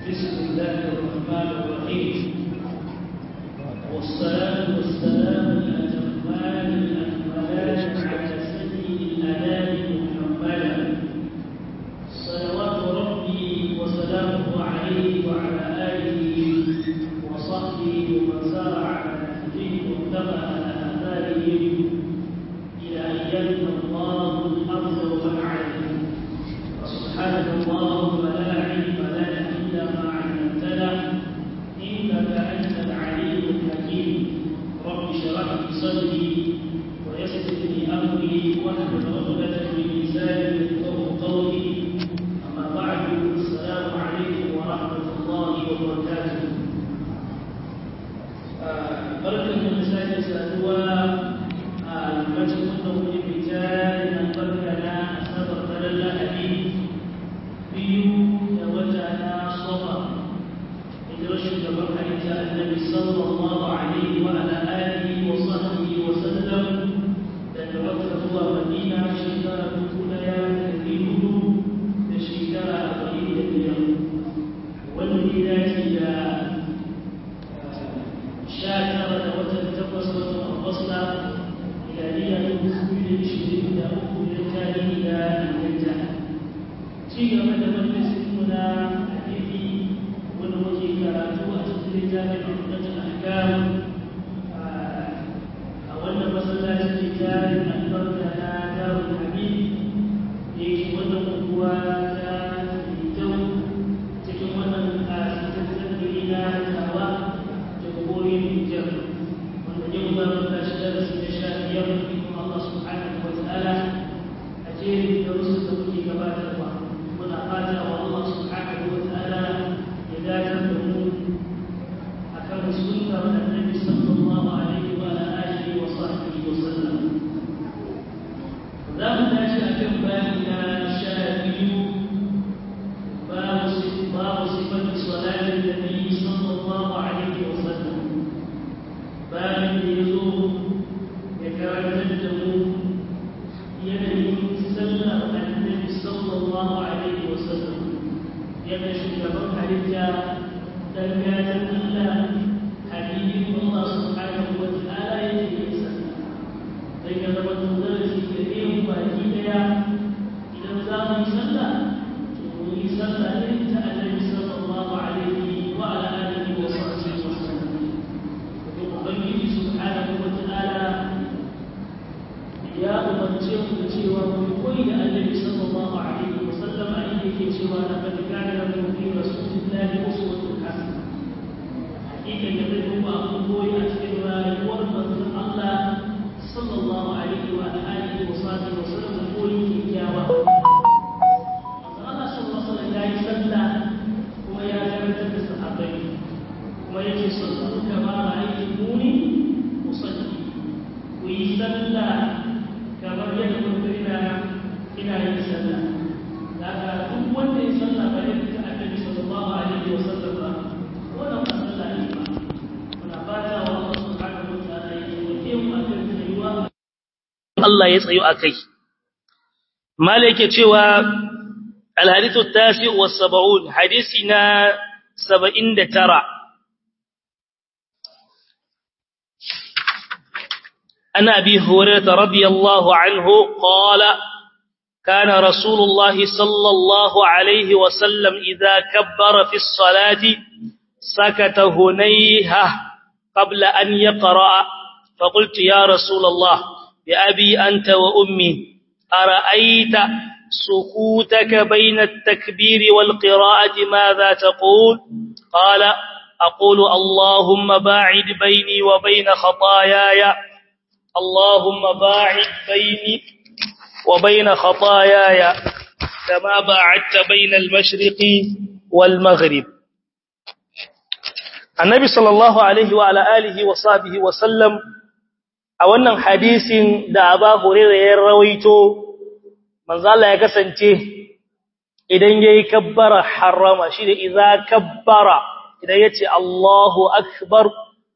بسم الله الرحمن الرحيم والصلاة والسلام الأتمان الأكملان على سيد الأنام محمدا صلوات ربي وسلامه عليه وعلى آله وصحبه ومن سار على نهجه واتبع آثارهم إلى أن يلقى الله الأرض ومن عليه سبحانك اللهم لا علم لنا إلا ما علمتنا إنك أنت العليم الحكيم رب اشرح لي صدري ويسر لي أمري واحلل عقدة من لساني يفقهوا قولي أما بعد السلام عليكم ورحمة الله وبركاته بركة من ساعة سألوا المجد أنه لرجال أنبرنا أسبب فلله حديث biyu da wata na sofa hijirar shugaban halitta annabi sallallahu alaihi wa ala alihi wa sahbihi wa sallam daga makka zuwa madina shekara dubu daya da dari hudu da shekara arba'in da biyar wanda ya dace da sha tara da watan takwas watan agusta miladiya dubu biyu da ishirin da uku da tarihi da inganta ci gaba da majalisinmu na hadisi wanda muke karatu a cikin littafin hukumatul ahkam a wannan masallacin littafin albarka na darul habib da yake wannan unguwa ta fitau cikin wannan kasitattun gari na tawa da gobe nijar wanda yau za mu tashi darasi na sha biyar kuma Allah subhanahu wa ta'ala a jerin darussan da muke gabatarwa muna fata wa Allah subhanahu wa ta'ala ya dace da mu akan sunnar annabi sallallahu alaihi wa alihi wa sahbihi wa sallam za mu tashi akan bayani na sha biyu babu babu sifatu salatin nabi sallallahu alaihi wa sallam bayan da yazo ya karantar da mu yanayin sallar annabi sallallahu alaihi wasallam yana shugaban halitta dan gatan Allah habibin Allah subhanahu wa ta'ala yake yin sallah sai ga zama darasi da yin baki daya idan za mu yi sallah to mu yi sallah ne ta annabi sallallahu alaihi wa ala alihi wa sahbihi wa sallam to ubangiji subhanahu wa ta'ala ya umarce mu da cewa mu koyi da annabi sallallahu alaihi wa sallam a inda yake cewa na kad kana lakum fi rasulillahi uswatun hasana hakika da zai kuma abun koyi a cikin rayuwar manzon Allah sallallahu alaihi wa alihi wa sahbihi wa sallam koyi kyakkyawa manzon Allah sallallahu alaihi wa sallam ya yi sallah kuma ya karantar da sahabbai kuma yake sallu kama ra'aytumuni usalli ku yi sallah kamar yadda kuka ina ina yin sallah daga duk wanda ya sallah ba yadda ta annabi sallallahu alaihi wa sallam ba wannan ba sallah ne ba muna fata wa Allah subhanahu wa ta'ala ya yi mu akan tsayuwa Allah ya tsayu akai mala yake cewa الحديث التاسع والسبعون حديثنا سبعين ترى عن أبي هريرة رضي الله عنه قال كان رسول الله صلى الله عليه وسلم إذا كبر في الصلاة سكت هنيهة قبل أن يقرأ فقلت يا رسول الله بأبي أنت وأمي أرأيت سكوتك بين التكبير والقراءة ماذا تقول قال أقول اللهم باعد بيني وبين خطاياي اللهم باعد بيني وبين خطاياي كما باعدت بين المشرق والمغرب النبي صلى الله عليه وعلى آله وصحبه وسلم a wannan hadisin da Aba Hurairah ya rawaito manzo Allah ya kasance idan yayi kabbara harama shi da idza kabbara idan yace Allahu akbar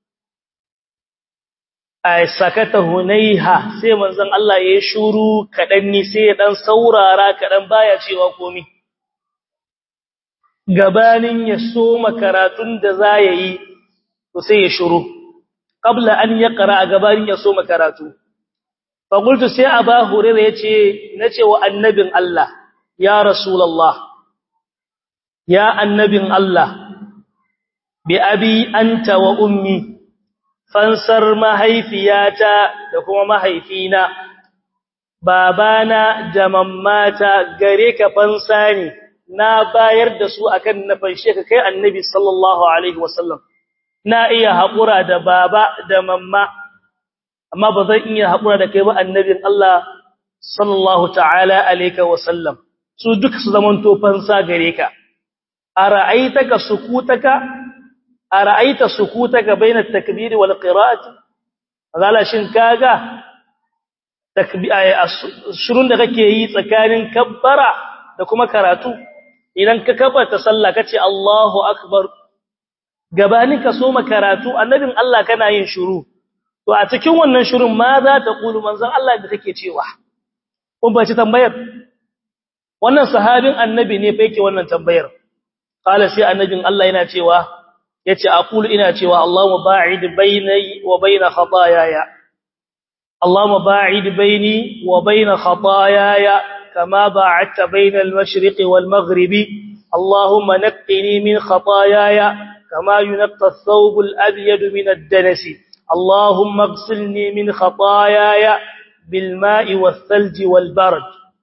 ay sakata hunaiha sai manzon Allah ya shuru kadan ni sai ya dan saurara kadan baya cewa komai gabanin ya soma karatun da za ya yi to sai ya shuru qabla an yaqra gabanin ya soma karatu fa qultu sai aba hurairah yace nace wa annabin Allah ya rasulullah ya annabin Allah bi abi anta wa ummi fansar mahaifiyata da kuma mahaifina babana da mammata gare ka fansa ne na bayar da su akan na fanshe ka kai annabi sallallahu alaihi wasallam na iya haƙura da baba da mamma amma ba zan iya haƙura da kai ba annabin Allah sallallahu ta'ala alaihi wasallam su duka su zaman to fansa gare ka ara'aitaka sukutaka ara'aita sukutaka baina at-takbir wal qira'ati zala shin kaga shirun da kake yi tsakanin kabbara da kuma karatu idan ka kabbata sallah kace Allahu akbar gabanin ka soma karatu annabin Allah kana yin shiru to a cikin wannan shirun ma za ta kulu manzon Allah da kake cewa kun ba ci tambayar wannan sahabin annabi ne fa yake wannan tambayar qala sai annabin Allah yana cewa yace aqulu ina cewa Allahumma ba'id baini wa baina khataayaya Allahumma ba'id baini wa baina khataayaya kama ba'adta baina al-mashriqi wal maghribi Allahumma naqqini min khataayaya kama yunqqa ath-thawb al-abyad min ad-danasi Allahumma ighsilni min khataayaya bil ma'i wath-thalji wal barad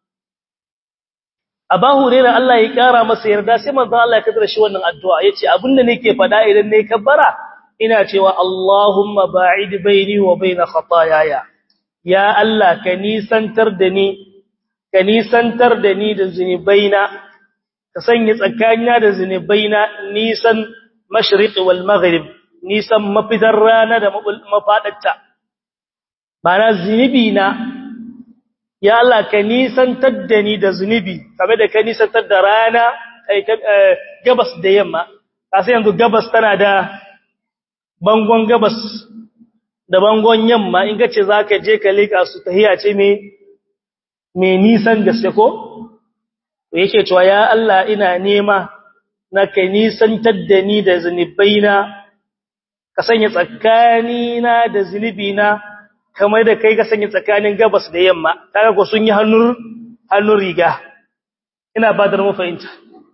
Aba Hurairah Allah ya kara masa yarda sai manzo Allah ya kadar shi wannan addu'a yace abinda nake fada idan nayi kabbara ina cewa Allahumma ba'id baini wa baina khataayaya ya Allah ka nisantar da ni ka nisantar da ni da zunubaina ka sanya tsakanina da zunubaina nisan mashriq wal maghrib nisan mafitar rana da mafadarta bana zunubi na ya Allah ka nisantar da ni da zunubi kamar da ka nisantar da rana gabas da yamma kasi yanzu gabas tana da bangon gabas da bangon yamma in ka ce za ka je ka leka su tahiya ce mai nisan gaske ko to yake cewa ya Allah ina nema na ka nisantar da ni da zunubaina ka sanya tsakanina da zunubina kamar da kai ka sanya tsakanin gabas da yamma kaga ko sun yi hannun hannun riga ina badar mu fahimta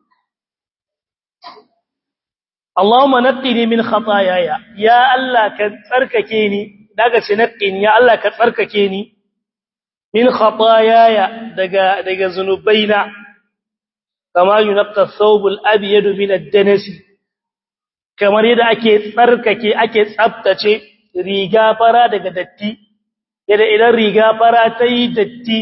Allahumma naqqini min khataayaya ya Allah ka tsarkake ni daga ce naqqini ya Allah ka tsarkake ni min khataayaya daga daga zunubaina kama yunqqa thawbul abyad min ad-danas kamar yadda ake tsarkake ake tsaftace riga fara daga datti yadda idan riga fara ta yi datti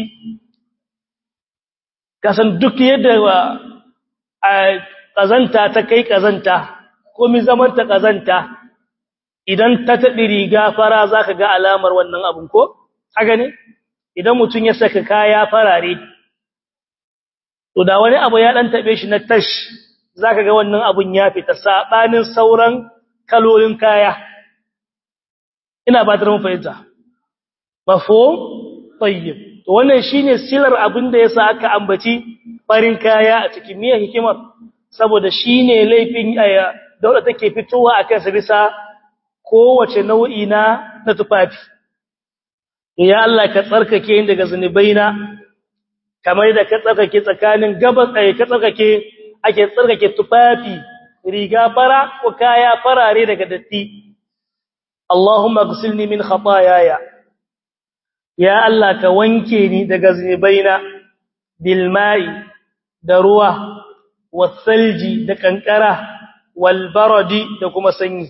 kasan duk yadda a ƙazanta ta kai ƙazanta komi zaman ta ƙazanta idan ta taɓi riga fara za ka ga alamar wannan abin ko? haka ne idan mutum ya saka kaya farare to da wani abu ya ɗan taɓe shi na tash za ka ga wannan abin ya fita saɓanin sauran kalolin kaya ina ba ta mun fahimta mafhum tayyib to wannan shine silar abin da yasa aka ambaci farin kaya a cikin miya hikimar saboda shine laifin aya dole take fitowa akan sa bisa kowace nau'i na na tufafi ya Allah ka tsarkake ni daga zunubaina kamar da ka tsarkake tsakanin gabas ai ka tsarkake ake tsarkake tufafi riga fara ko kaya farare daga datti Allahumma ghsilni min khataayaya ya Allah ka wanke ni daga zunubaina bil ma'i da ruwa wasalji da kankara wal baradi da kuma sanyi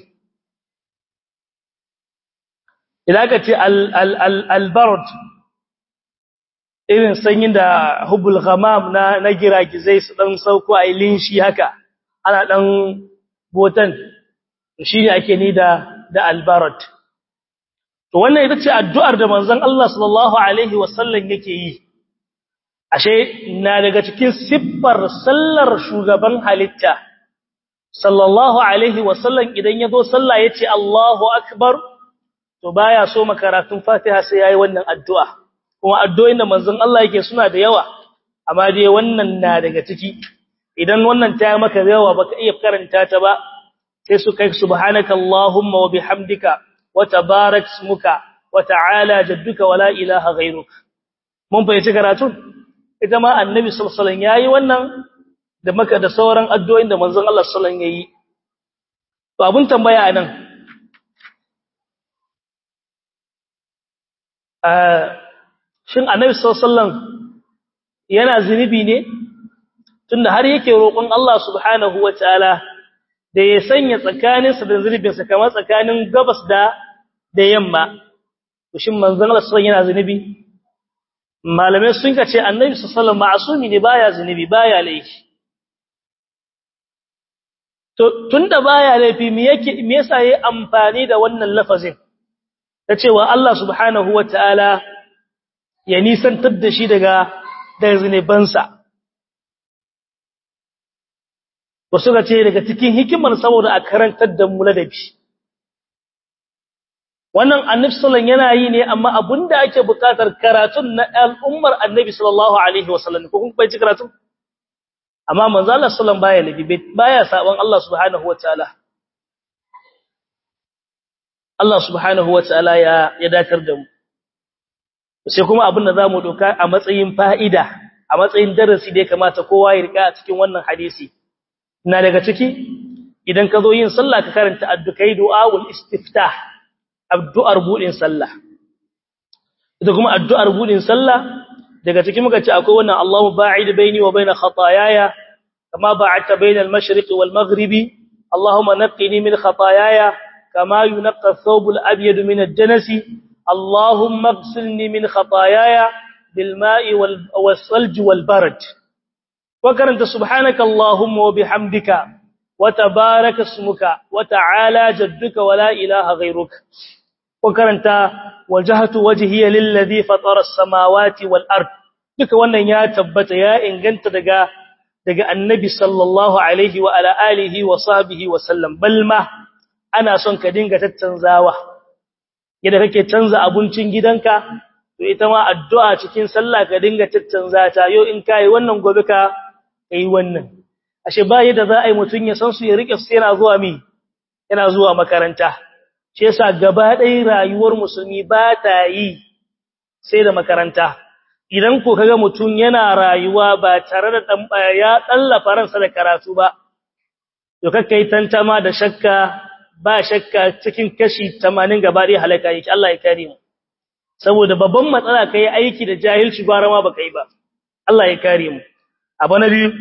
idan ka ce al al al, al barad irin sanyin da hubul ghamam na na giragizai su dan sauko a linshi haka ana dan botan shine ake ni da da al barad to wannan ita ce addu'ar da manzon Allah sallallahu alaihi wasallam yake yi ashe na daga cikin siffar sallar shugaban halitta sallallahu alaihi wasallam idan yazo sallah yace Allahu akbar to baya so makaratun Fatiha sai yayi wannan addu'a kuma addu'o'in da manzon Allah yake suna da yawa amma dai wannan na daga ciki idan wannan ta maka yawa baka iya karanta ta ba sai su kai subhanaka allahumma wa bihamdika wa tabarak ismuka wa ta'ala jadduka wa la ilaha ghayruk mun fahimci karatun ita ma annabi sallallahu alaihi wasallam yayi wannan da maka da sauran addu'o'in da manzon Allah sallallahu alaihi wasallam yayi to abun tambaya anan shin annabi sallallahu yana zunubi ne tunda har yake roƙon Allah subhanahu wataala da ya sanya tsakaninsa da zunubinsa kamar tsakanin gabas da da yamma to shin manzon Allah sallallahu yana zunubi malamai sun kace annabi sallallahu ma'asumi ne baya zunubi baya laifi to tunda baya laifi me yake me yasa yayi amfani da wannan lafazin ta cewa Allah subhanahu wataala ya nisantar da shi daga daga zinubansa wasu ga ce daga cikin hikimar saboda a karantar da mu ladabi wannan annabi sallallahu yana yi ne amma abinda ake buƙatar karatun na al'ummar annabi sallallahu alaihi wasallam ko kun bai ci karatun amma manzo Allah sallallahu baya ladabi baya saban Allah subhanahu wataala Allah subhanahu wataala ya ya datar da mu sai kuma abin da zamu doka a matsayin fa'ida a matsayin darasi da ya kamata kowa ya rika a cikin wannan hadisi na daga ciki idan ka zo yin sallah ka karanta addukai du'aul istiftah addu'ar budin sallah ita kuma addu'ar budin sallah daga ciki muka ce akwai wannan Allahu ba'id baini wa baina khataayaya kama ba'adta baina al-mashriq wal maghribi Allahumma naqqini min khataayaya kama yunqqa ath-thawb al-abyad min ad-danasi Allahumma ighsilni min khataayaya bil ma'i wal salj wal barad وكرنت سبحانك اللهم وبحمدك وتبارك اسمك وتعالى جدك ولا إله غيرك وكرنت وجهت وجهي للذي فطر السماوات والأرض duka wannan ya tabbata ya inganta daga daga annabi sallallahu alaihi wa ala alihi wa sahbihi wa sallam balma ana son ka dinga tattanzawa yadda kake canza abincin gidanka to ita ma addu'a cikin sallah ka dinga tattanza ta yo in kai wannan gobe ka kai wannan ashe ba yadda za a yi mutun ya san su ya rike su yana zuwa mi yana zuwa makaranta shi yasa gaba ɗaya rayuwar musulmi ba ta yi sai da makaranta idan ko kaga mutun yana rayuwa ba tare da dan ya tsallafa ransa da karatu ba to kakkai tantama da shakka ba shakka cikin kashi 80 gaba ɗaya halaka yake Allah ya kare mu saboda babban matsala kai aiki da jahilci gwara ma baka yi ba Allah ya kare mu abu na biyu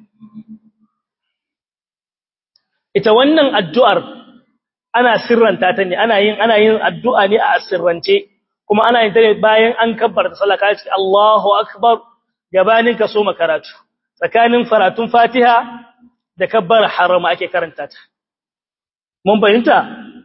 ita wannan addu'ar ana sirranta ta ne ana yin ana yin addu'a ne a sirrance kuma ana yin ta ne bayan an kabbarta sallah ka ce Allahu akbar gabanin ka so makaratu tsakanin faratun Fatiha da kabbar harama ake karanta ta mun fahimta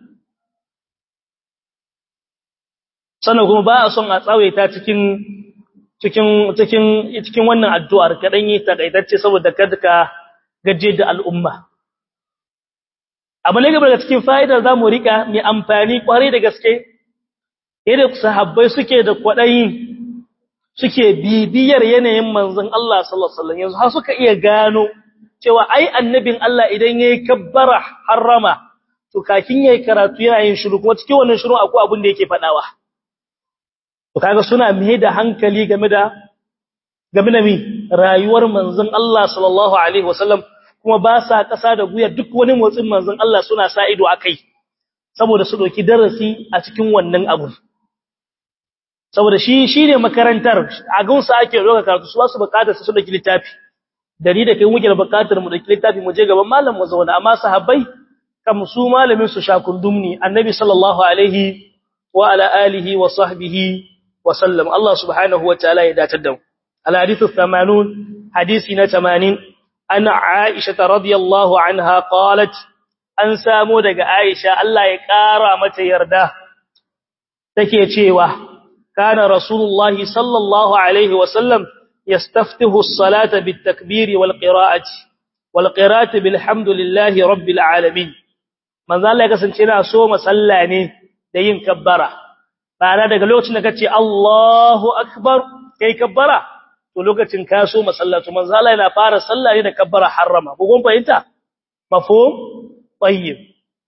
sannan kuma ba a son a tsawaita cikin cikin cikin cikin wannan addu'ar kadan yi takaitacce saboda kada ka gaje da al'umma abu ne gaba daga cikin fa'idar zamu rika mai amfani kwarai da gaske irin sahabbai suke da kwadayi suke bibiyar yanayin manzon Allah sallallahu alaihi wasallam yanzu har suka iya gano cewa ai annabin Allah idan yayi kabbara harrama to kakin yayi karatu yana yin shiru kuma cikin wannan shiru akwai abin da yake fadawa to kaga suna mai da hankali game da game da mi rayuwar manzon Allah sallallahu alaihi wasallam kuma ba sa kasa da guya duk wani motsin manzon Allah suna sa ido akai saboda su doki darasi a cikin wannan abu saboda shi shine makarantar a gunsa ake roka karatu su su bukatar su doki littafi dari da kai muke da bukatar mu doki littafi mu je gaban malam mu zauna amma sahabbai kam su malamin su shakundumni annabi sallallahu alaihi wa ala alihi wa sahbihi وسلم الله سبحانه وتعالى يداتدم الحديث الثمانون حديثنا ثمانين أن عائشة رضي الله عنها قالت أن سامو دق عائشة الله يكارى متى يرده تكي تشيوه كان رسول الله صلى الله عليه وسلم يستفتح الصلاة بالتكبير والقراءة والقراءة بالحمد لله رب العالمين من ذلك سنتنا سوم سلاني دين كبره Bana daga lokacin da kace Allahu akbar kai kabbara to lokacin ka so masallatu manzo Allah yana fara sallah ne da kabbara harrama ko kun fahimta mafhum tayyib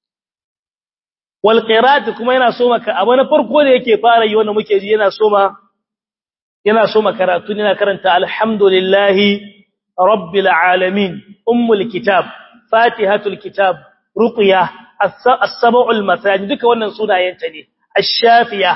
wal qira'at kuma yana so maka abu na farko da yake fara yi wanda muke ji yana so ma yana so ma karatu yana karanta alhamdulillahi rabbil alamin ummul kitab fatihatul kitab ruqya as-sab'ul masani duka wannan sunayenta ne ash-shafiya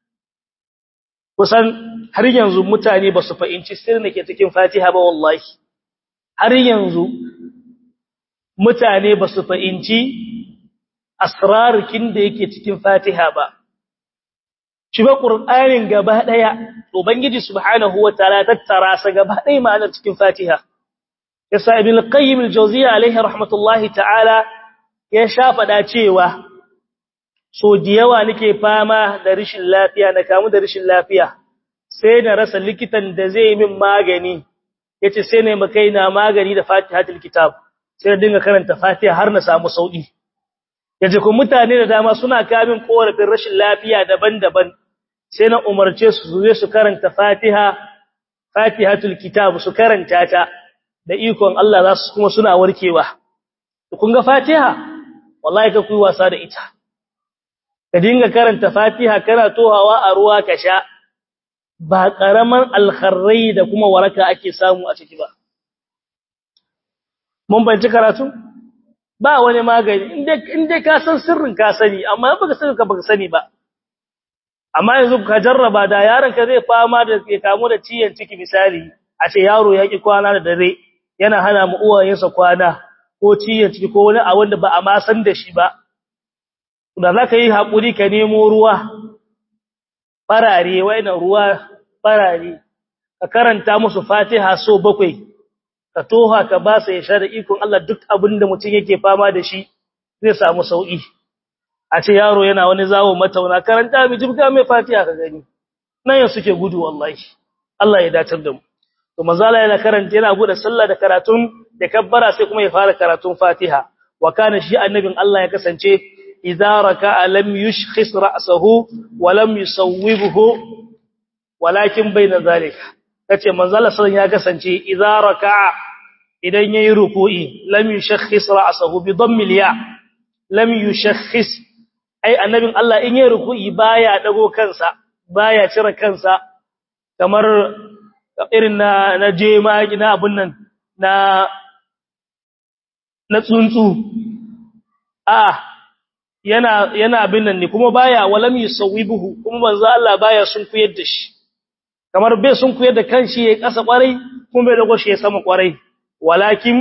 kusan har yanzu mutane ba su fahimci sirrin da ke cikin fatiha ba wallahi har yanzu mutane ba su fahimci asrarkin da yake cikin fatiha ba shi ba qur'anin gaba daya ubangiji subhanahu wataala tattara sa gaba daya ma'anar cikin fatiha yasa ibn al-qayyim al-jawziyya alayhi rahmatullahi ta'ala ya shafa da cewa so diyawa nake fama da rishin lafiya na kamu da rishin lafiya sai na rasa likitan da zai min magani yace sai ne makai na magani da fatihatul kitab sai na dinga karanta fatiha har na samu sauki yace ko mutane da dama suna kamin korafin rashin lafiya daban-daban sai na umarce su zuwa su karanta fatiha fatihatul kitab su karanta ta da ikon Allah za su kuma suna warkewa kun ga fatiha wallahi ka kuyi wasa da ita ka dinga karanta fatiha kana tohawa a ruwa ka sha ba karaman alkharrai da kuma waraka ake samu a ciki ba mun banci karatu ba wani magani inda inda ka san sirrin ka sani amma baka sani ka baka sani ba amma yanzu ka jarraba da yaron ka zai fama da ya kamu da ciyan ciki misali a ce yaro ya ki kwana da dare yana hana mu uwayensa kwana ko ciyan ciki ko wani a wanda ba a ma san da shi ba da za ka yi haƙuri ka nemo ruwa farare wainan ruwa farare ka karanta musu fatiha so bakwai ka toha ka ba sa ya sha da ikon Allah duk abin da mutum yake fama da shi zai samu sauƙi a ce yaro yana wani zawo matauna karanta mai jibga mai fatiha ka gani nan yin suke gudu wallahi Allah ya datar da mu to manzala yana karanta yana bude sallah da karatun da kabbara sai kuma ya fara karatun fatiha wa kana shi annabin Allah ya kasance idza raka'a lam yushkhis ra'sahu wa lam yusawwibhu walakin bayna zalika kace manzala sallan ya kasance idza raka'a idan yayi ruku'i lam yushkhis ra'sahu bi dhammil ya lam yushkhis ai annabin Allah in yayi ruku'i baya dago kansa baya cire kansa kamar irin na na jema na abun nan na na tsuntsu a yana yana abin nan ne kuma baya walam yusawibuhu kuma manzo Allah baya sun kuyar da shi kamar bai sun kuyar da kanshi ya kasa kwarai kuma bai dago shi ya sama kwarai walakin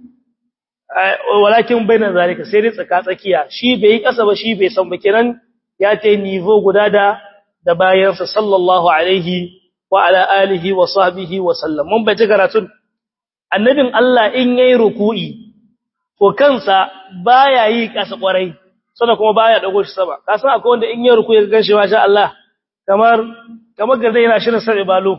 walakin bainan zalika sai dai tsaka tsakiya shi bai yi kasa ba shi bai san ba kenan ya tai nivo guda da da bayansa sallallahu alaihi wa ala alihi wa sahbihi wa sallam mun bai karatun annabin Allah in yayi ruku'i ko kansa baya yi kasa kwarai sannan kuma baya dago shi sama ka san akwai wanda in yayi ruku'i ga ganshi masha Allah kamar kamar garde yana shirin sarbe balo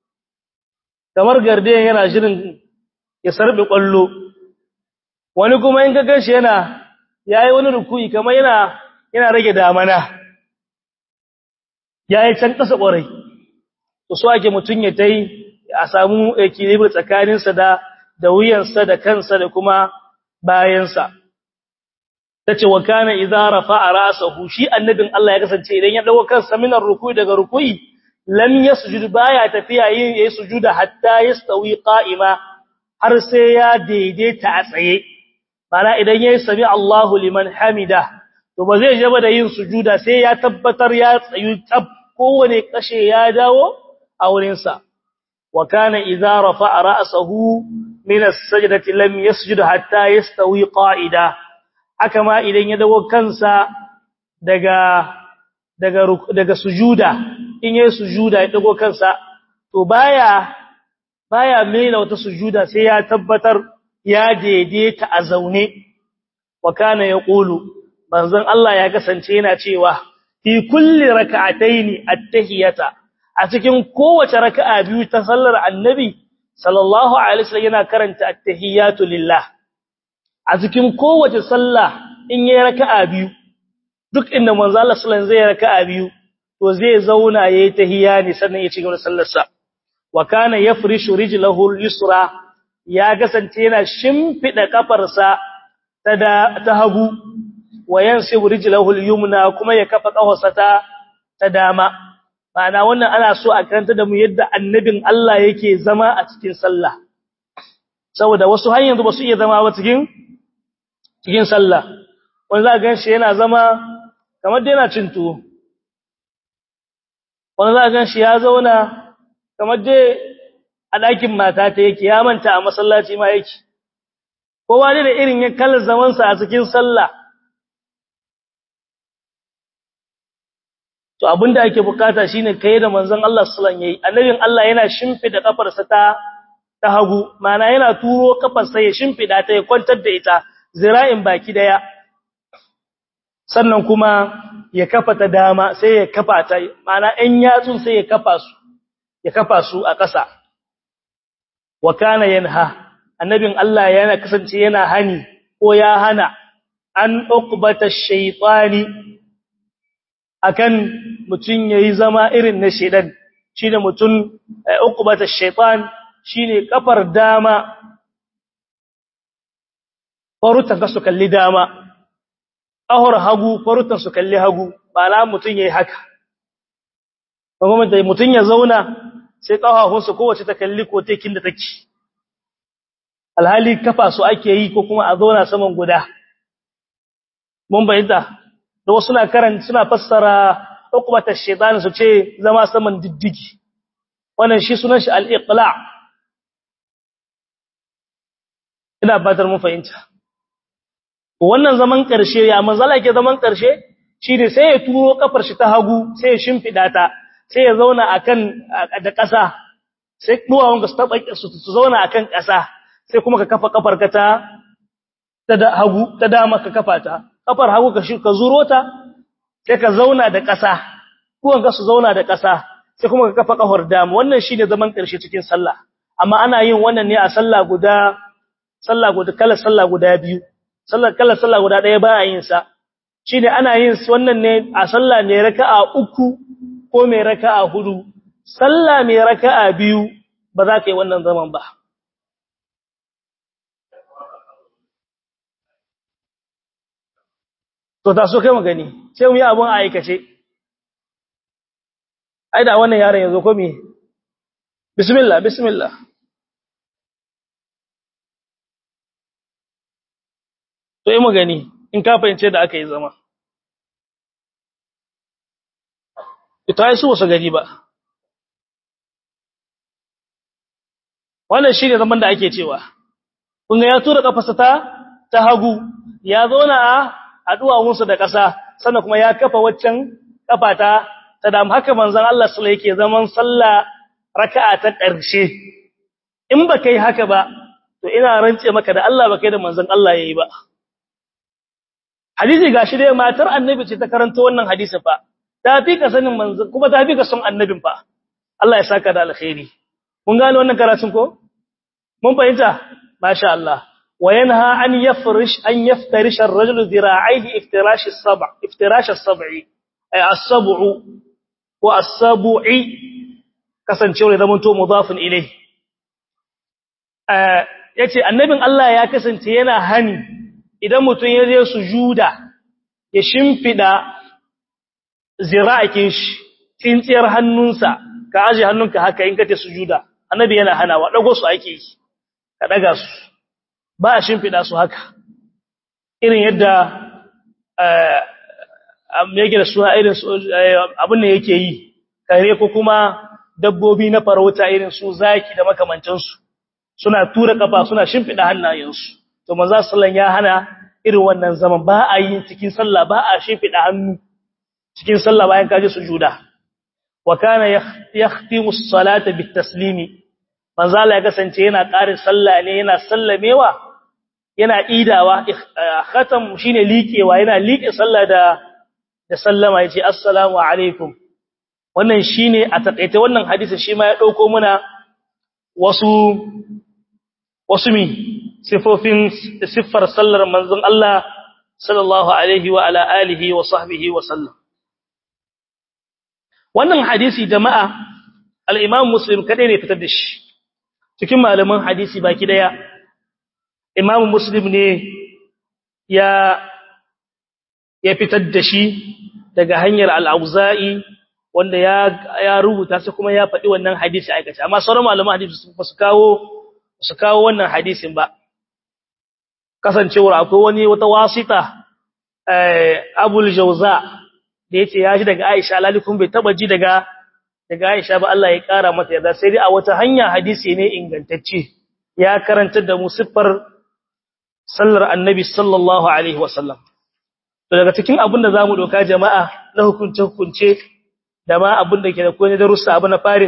kamar garde yana shirin ya sarbe kwallo wani kuma in ga ganshi yana yayi wani ruku'i kamar yana yana rage damana yayi can kasa kwarai to so ake mutun ya tai a samu equilibrium tsakaninsa da da wuyansa da kansa da kuma bayansa tace wa kana idza rafa'a ra'sahu shi annabin Allah ya kasance idan ya dawo kansa minar ruku'i daga ruku'i lam yasjud baya tafiya yin yayi sujuda hatta yastawi qa'ima har sai ya daidaita a tsaye bana idan yayi sami Allahu liman hamida to ba zai jaba da yin sujuda sai ya tabbatar ya tsayu tab kowane kashe ya dawo a wurinsa wa kana idza rafa'a ra'sahu min as-sajdati lam yasjud hatta yastawi qa'ida haka ma idan ya dawo kansa daga daga daga sujuda in yayi sujuda ya dago kansa to baya baya mena wata sujuda sai ya tabbatar ya daidaita a zaune wa kana yaqulu manzon Allah ya kasance yana cewa fi kulli rak'ataini at-tahiyata a cikin kowace raka'a biyu ta sallar annabi sallallahu alaihi wasallam yana karanta at-tahiyatu lillah a cikin kowace sallah in yayi raka'a biyu duk inda manzo Allah sallallahu alaihi wasallam zai raka'a biyu to zai zauna yayi tahiyya ne sannan ya ci gaba da sallar sa wa kana yafrishu rijlahu al-yusra ya kasance yana shimfida kafarsa ta da ta hagu wa yansibu rijlahu al-yumna kuma ya kafa kafarsa ta ta dama ma'ana wannan ana so a karanta da mu yadda annabin Allah yake zama a cikin sallah saboda wasu har yanzu ba su iya zama ba cikin cikin sallah wani za ga shi yana zama kamar da yana cin tuwo wani za ga shi ya zauna kamar dai a ɗakin mata ta yake ya manta a masallaci ma yake kowa ne da irin ya kalla zamansa a cikin sallah to abinda ake bukata shine kai da manzon Allah sallallahu alaihi annabin Allah yana shimfida kafarsa ta ta hagu mana yana turo kafarsa ya shimfida ta ya kwantar da ita zira'in baki daya sannan kuma ya kafa ta dama sai ya kafa ta mana ɗan yatsun sai ya kafa su ya kafa su a ƙasa wa kana yanha annabin Allah yana kasance yana hani ko ya hana an uqbata shaytani akan mutun yayi zama irin na shedan shine mutun uqbata shaytan shine kafar dama farutan ka su kalli dama ahur hagu farutan su kalli hagu bala mutun yayi haka kuma da mutun ya zauna sai kafafun su kowace ta kalli ko tekin da take alhali kafa su ake yi ko kuma a zauna saman guda mun bayyana da wasu suna karanta suna fassara uqbata shaytan su ce zama saman diddigi wannan shi sunan shi al-iqla ina batar mun fahimta wannan zaman karshe ya manzala ke zaman karshe shine sai ya turo kafar shi ta hagu sai ya shimfida ta sai ya zauna akan da ƙasa sai duwawun ga su taba su zauna akan ƙasa sai kuma ka kafa kafar ka ta ta hagu ta dama ka kafa ta kafar hagu ka shi ka zuro ta sai ka zauna da ƙasa duwan ka su zauna da ƙasa sai kuma ka kafa kafar dama wannan shine zaman karshe cikin sallah amma ana yin wannan ne a sallah guda sallah guda kala sallah guda biyu sallah kala sallah guda daya ba a yin sa shine ana yin wannan ne a sallah mai raka'a uku ko mai raka'a hudu sallah mai raka'a biyu ba za ka yi wannan zaman ba to ta so kai mu gani sai mu yi abun a aikace ai da wannan yaron yazo ko me bismillah bismillah to yi mu gani in ka fahimce da aka yi zama ita yi su wasu gari ba wannan shi ne zaman da ake cewa kunga ya tura kafasa ta ta hagu ya zauna a aduwawunsa da ƙasa sannan kuma ya kafa waccan kafa ta ta dam haka manzon Allah sallallahu alaihi yake zaman sallah raka'a ta ƙarshe in ba kai haka ba to ina rance maka da Allah ba kai da manzon Allah yayi ba hadisi gashi dai matar annabi ce ta karanta wannan hadisi fa ta fi ka sanin manzon kuma ta fi ka son annabin fa Allah ya saka da alkhairi mun gane wannan karatun ko mun fahimta masha Allah وينهى أن يفرش أن يفترش الرجل ذراعيه افتراش السبع افتراش السبع أي السبع والسبع kasancewa da zamanto mudafin ilai yace annabin Allah ya kasance yana hani idan mutum ya je sujuda ya shimfida zira'akin shi tsintsiyar hannunsa ka aje hannunka haka in kace sujuda annabi yana hanawa dago su ake yi ka daga su ba a shimfiɗa su haka irin yadda yake da suna irin abin da yake yi kare ko kuma dabbobi na farauta irin su zaki da makamancinsu suna tura kafa suna shimfiɗa hannayensu to manzo sallan ya hana irin wannan zaman ba a yi cikin sallah ba a shimfiɗa hannu cikin sallah bayan kaje sujuda wa kana yahtimu as-salata bit-taslimi manzo Allah ya kasance yana ƙarin sallah ne yana sallamewa yana idawa khatam shine liƙewa yana liƙe sallah da da sallama yace assalamu alaikum wannan shine a takeice wannan hadisi shi ma ya dauko muna wasu wasu mi sifofin siffar sallar manzon Allah sallallahu alaihi wa ala alihi wa sahbihi wa sallam wannan hadisi jama'a al-imam muslim kadai ne fitar da shi cikin malaman hadisi baki daya imam muslim ne ya ya fitar da shi daga hanyar al-auza'i wanda ya ya rubuta sai kuma ya faɗi wannan hadisi aikace amma sauran malaman hadisi su su kawo su kawo wannan hadisin ba kasancewar akwai wani wata wasita eh abul jawza da yace ya ji daga Aisha lalikun bai taba ji daga daga Aisha ba Allah ya kara mata yarda sai dai a wata hanya hadisi ne ingantacce ya karanta da mu siffar sallar annabi sallallahu alaihi wasallam to daga cikin abin da zamu doka jama'a na hukunce hukunce da ma abin da ke da koyi darussa abu na farin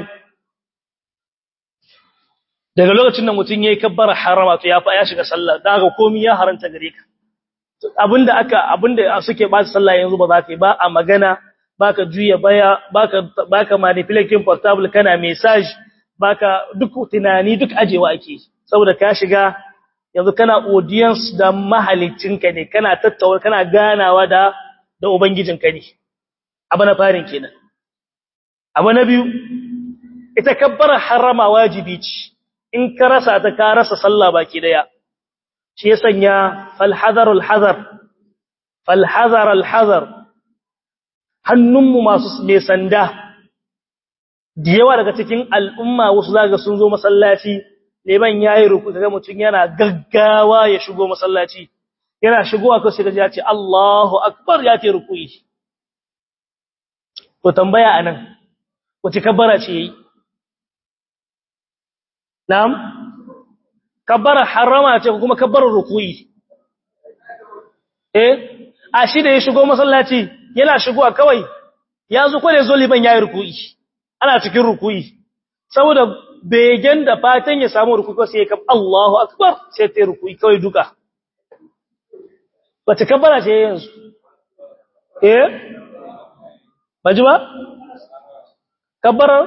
daga lokacin da mutum yayi kabbara harama to ya fa ya shiga sallah dan haka komai ya haranta gare ka abinda aka abinda suke ba sallah yanzu ba za ka yi ba a magana baka juya baya baka baka manipulating portable kana message baka duk tunani duk ajewa ake saboda ka shiga yanzu kana audience da mahalicinka ne kana tattauna kana ganawa da da ubangijinka ne abu na farin kenan abu na biyu ita kabbara harama wajibi ce in ka rasa ta ka rasa sallah baki daya shi ya sanya falhazar alhazar falhazar alhazar hannunmu masu mai sanda da yawa daga cikin al'umma wasu zaga sun zo masallaci leban yayi ruku kaga mutun yana gaggawa ya shigo masallaci yana shigowa ko sai ga ya ce Allahu akbar ya ce rukuyi to tambaya anan wace kabbara ce yayi na'am kabbara harama ce kuma kabbarar rukuyi eh a shi da ya shigo masallaci yana shigowa kawai ya zo kwale zo liban yayi rukuyi ana cikin rukuyi saboda begen da fatan ya samu rukuyi sai ya kab Allahu akbar sai ta rukuyi kawai duka wace kabbara ce yanzu eh baji ba kabbarar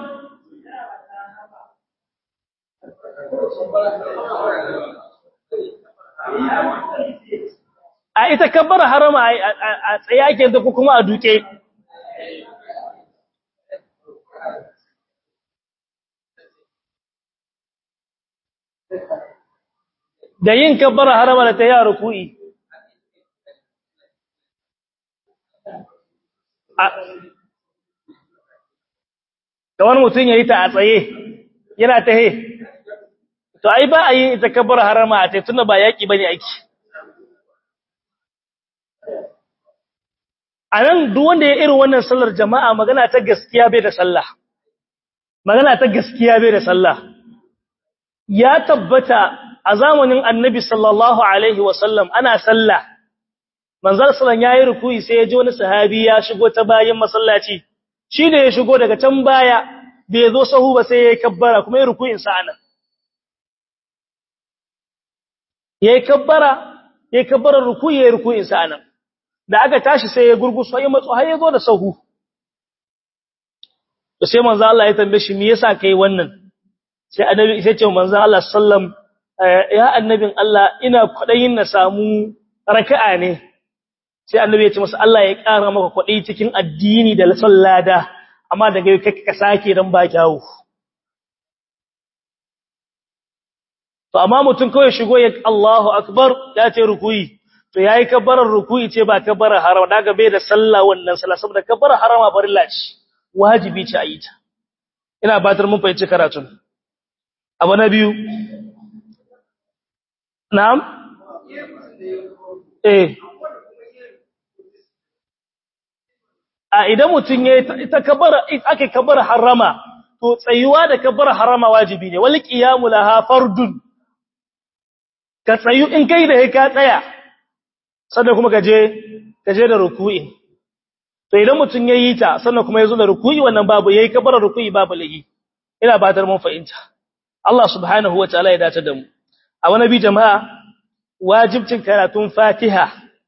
a ita kabbar harama a tsaye ake da kuma a duke da yin kabbar harama da ta yi a ruku'i da wani mutum ya yi ta a tsaye yana ta he to ai ba a yi ita kabbar harama a tsaye tunda ba yaƙi ba ne aiki a nan duk wanda ya irin wannan sallar jama'a magana ta gaskiya bai da sallah magana ta gaskiya bai da sallah ya tabbata a zamanin annabi sallallahu alaihi wasallam ana sallah manzal sallan yayi rukuyi sai ya ji wani sahabi ya shigo ta bayan masallaci shi da ya shigo daga can baya bai zo sahu ba sai ya kabbara kuma ya rukuyin sa anan yayi kabbara yayi kabbara rukuyi yayi rukuyin sa anan da aka tashi sai ya gurguso ya matso har ya zo da sahu to sai manzo Allah ya tambaye shi me yasa kai wannan sai annabi sai ce manzo Allah sallam ya annabin Allah ina kwadayin na samu raka'a ne sai annabi ya ce masa Allah ya ƙara maka kwadayi cikin addini da sallada amma daga yau kake ka sake dan ba kyawu to amma mutum kawai shigo ya Allahu akbar ya ce rukuyi to yayi kabbarar ruku'i ce ba kabbarar harama daga bai da sallah wannan sallah saboda kabbarar harama farilla ce wajibi ce a yi ta ina batar mun fahimci karatun abu na biyu na'am eh a idan mutum ya ita kabbara ake kabbarar harama to tsayuwa da kabbarar harama wajibi ne wal qiyamu laha fardun ka tsayu in kai da ka tsaya sannan kuma kaje kaje da ruku'i to idan mutun yayi ta sannan kuma yazo da ruku'i wannan babu yayi kabara ruku'i babu lagi ina batar mun fahimta Allah subhanahu wataala ya dace da mu a wani bi jama'a wajibcin karatun Fatiha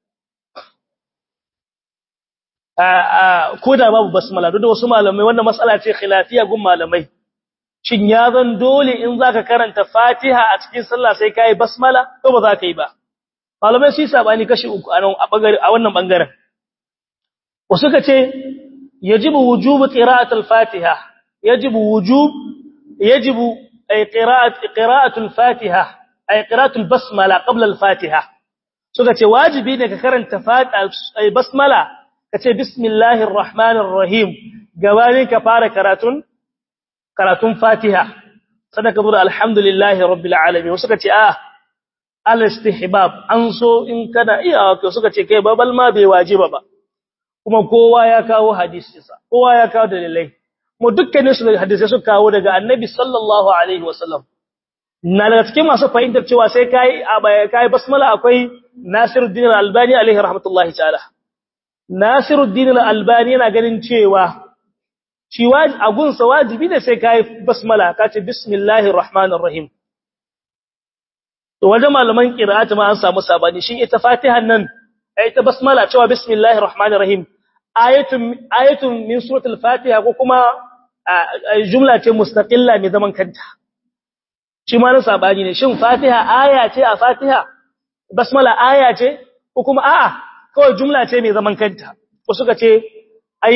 a a koda babu basmala duk da wasu malamai wannan mas'ala ce khilafiya gun malamai shin ya zan dole in zaka karanta Fatiha a cikin sallah sai kai basmala ko ba za ka yi ba malamai su sabani kashi uku a nan a wannan bangaren wasu ka ce yajibu wujubu qira'atul fatiha yajibu wujub yajibu ay qira'at qira'atu al-fatiha ay qira'atu al-basmala qabla al-fatiha suka ce wajibi ne ka karanta ay basmala kace bismillahir rahmanir rahim gabanin ka fara karatun karatun fatiha sadaka bura alhamdulillahi rabbil alamin suka ce ah al-istihbab an so in kana iya to suka ce kai babal ma bai wajiba ba kuma kowa ya kawo hadisinsa kowa ya kawo dalilai mu dukkanin su hadisi su kawo daga annabi sallallahu alaihi wasallam na daga cikin masu fahimtar cewa sai kai kai basmala akwai Nasiruddin Al-Albani alaihi rahmatullahi ta'ala Nasiruddin Al-Albani yana ganin cewa shi agunsa wajibi ne sai kai basmala ka ce bismillahir rahmanir rahim to wajen malaman qira'atu ma an samu sabani shin ita fatihan nan ita basmala cewa bismillahir rahmanir rahim ayatun ayatun min suratul fatiha ko kuma jumla ce mustaqilla mai zaman kanta shi ma na sabani ne shin fatiha aya ce a fatiha basmala aya ce ko kuma a'a kawai jumla ce mai zaman kanta ko suka ce ai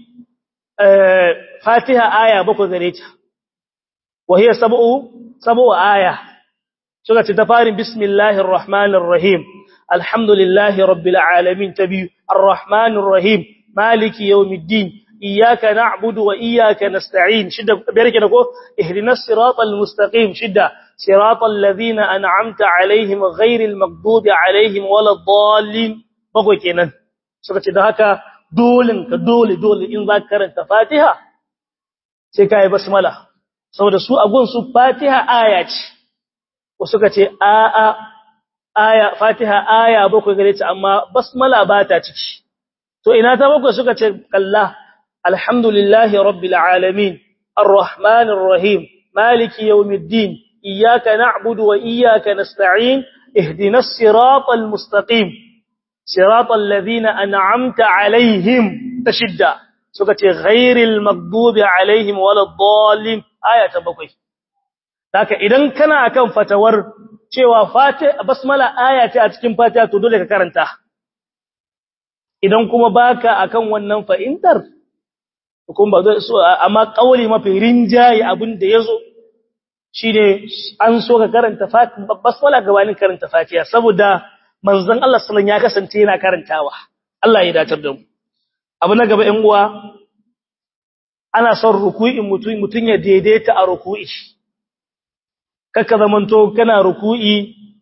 fatiha aya bakwai gare ta wa hiya sab'u sab'u aya suka ce ta farin bismillahir rahmanir rahim alhamdulillahi rabbil alamin tabi arrahmanir rahim maliki yawmiddin iyyaka na'budu wa iyyaka nasta'in shidda barke da ko ihdinas siratal mustaqim shidda siratal ladhina an'amta alaihim ghairil maghdubi alaihim waladdallin bago kenan suka ce da haka dole ka dole dole in za ka karanta fatiha sai kai basmala saboda su agun su fatiha aya ce ko suka ce a a aya fatiha aya bakwai gare ta amma basmala ba ta ciki to ina ta bakwai suka ce kalla alhamdulillahi rabbil alamin arrahmanir rahim maliki yawmiddin iyyaka na'budu wa iyyaka nasta'in ihdinas siratal mustaqim siratal ladina an'amta alaihim tashidda suka ce ghairil maghdubi alaihim waladdallin aya ta bakwai haka idan kana akan fatawar cewa fatiha basmala aya ce a cikin fatiha to dole ka karanta idan kuma baka akan wannan fa'intar kuma ba amma kauli mafi rinjaye abin da yazo shine an so ka karanta fatiha basmala gabanin karanta fatiha saboda manzon Allah sallallahu ya kasance yana karantawa Allah ya datar da mu abu na gaba 'yan uwa ana son ruku'in mutum mutun ya daidaita a ruku'i kaka zamanto kana ruku'i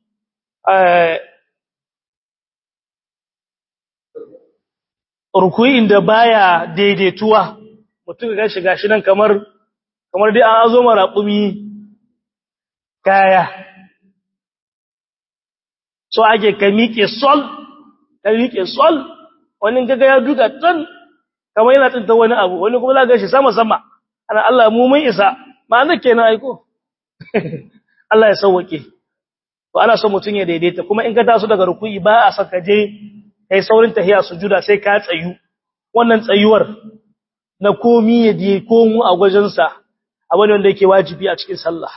ruku'in da baya daidaituwa mutum ga shiga shi nan kamar kamar dai an azo mara kumi kaya so ake ka miƙe sol ka miƙe sol wani gaga ya duka tan kamar yana tsinta wani abu wani kuma za ga shi sama sama ana Allah mu mun isa ma'ana kenan aiko Allah ya sauwake to ana son mutun ya daidaita kuma in ka taso daga ruku'i ba a saka je kai saurin tahiya sujuda sai ka tsayu wannan tsayuwar na komi ya je komu a gwajin sa abin wanda yake wajibi a cikin sallah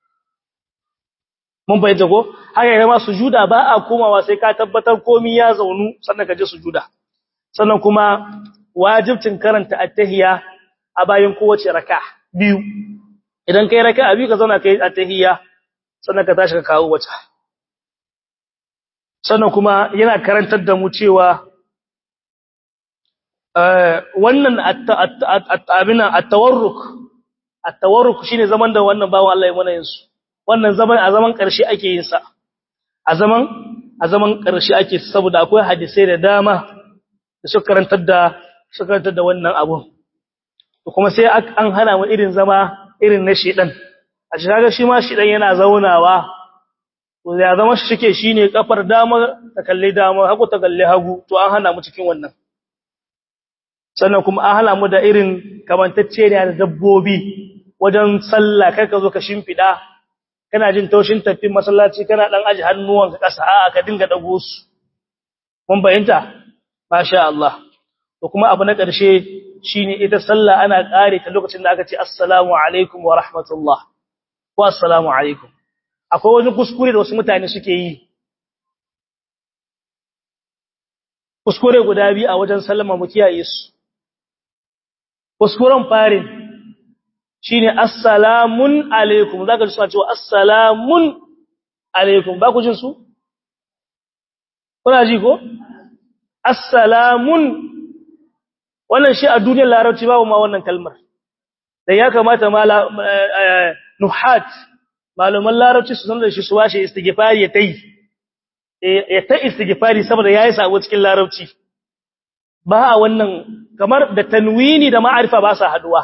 mun bayyana ko haka yana ma sujuda ba a komawa sai ka tabbatar komi ya zaunu sannan ka je sujuda sannan kuma wajibcin karanta at-tahiyya a bayan kowace raka biyu idan kai raka biyu ka zauna kai at-tahiyya sannan ka tashi ka kawo wata sannan kuma yana karantar da mu cewa wannan abina at-tawarruk at-tawarruk shine zaman da wannan bawon Allah ya mana yin su wannan zaman a zaman ƙarshe ake yin sa a zaman a zaman ƙarshe ake saboda akwai hadisai da dama da suka karantar da suka karantar da wannan abun kuma sai an hana mu irin zama irin na shedan a shi kaga shi ma shedan yana zaunawa to ya zama shi shike shine kafar dama ta kalle dama hagu ta kalle hagu to an hana mu cikin wannan sannan kuma an hana mu da irin kamantacce ne da dabbobi wajen sallah kai ka zo ka shimfida kana jin taushin tafin masallaci kana dan aji hannuwanka kasa a'a ka dinga dago su mun bayyanta masha Allah to kuma abu na ƙarshe shine ita sallah ana ƙare ta lokacin da aka ce assalamu alaikum wa rahmatullah wa assalamu alaikum akwai wani kuskure da wasu mutane suke yi kuskure guda biyu a wajen sallama mu kiyaye su kuskuren farin shine assalamun alaikum zaka ji suna cewa assalamun alaikum ba ku jin su kuna ji ko assalamun wannan shi a duniyar larabci babu ma wannan kalmar da ya kamata ma nuhat malaman larabci su san da shi su washe istighfari ya tai ya ta istighfari saboda yayi sabo cikin larabci ba a wannan kamar da tanwini da ma'arifa ba sa haduwa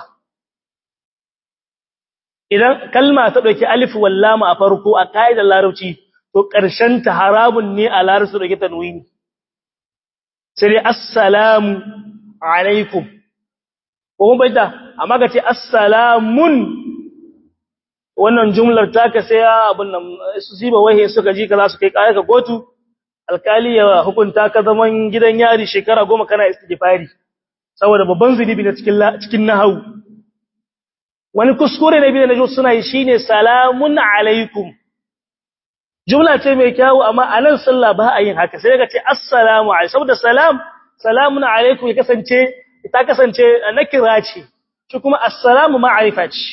idan kalma ta dauki alif wal lam a farko a kaidar larabci to karshen ta haramun ne a larabci dauki tanwini sai dai assalamu alaikum ko mun bayyana amma ga ce assalamun wannan jumlar taka sai abun nan su ziba wahe suka ji ka za su kai kaya ka kotu alkali ya hukunta ka zaman gidan yari shekara goma kana istighfari saboda babban zunubi na cikin cikin nahawu wani kuskure na biyu da najo suna yi shine salamun alaikum jumla ce mai kyau amma a nan sallah ba a yin haka sai ka ce assalamu alaikum saboda salam salamun alaikum ya kasance ta kasance nakira ce shi kuma assalamu ma'arifa ce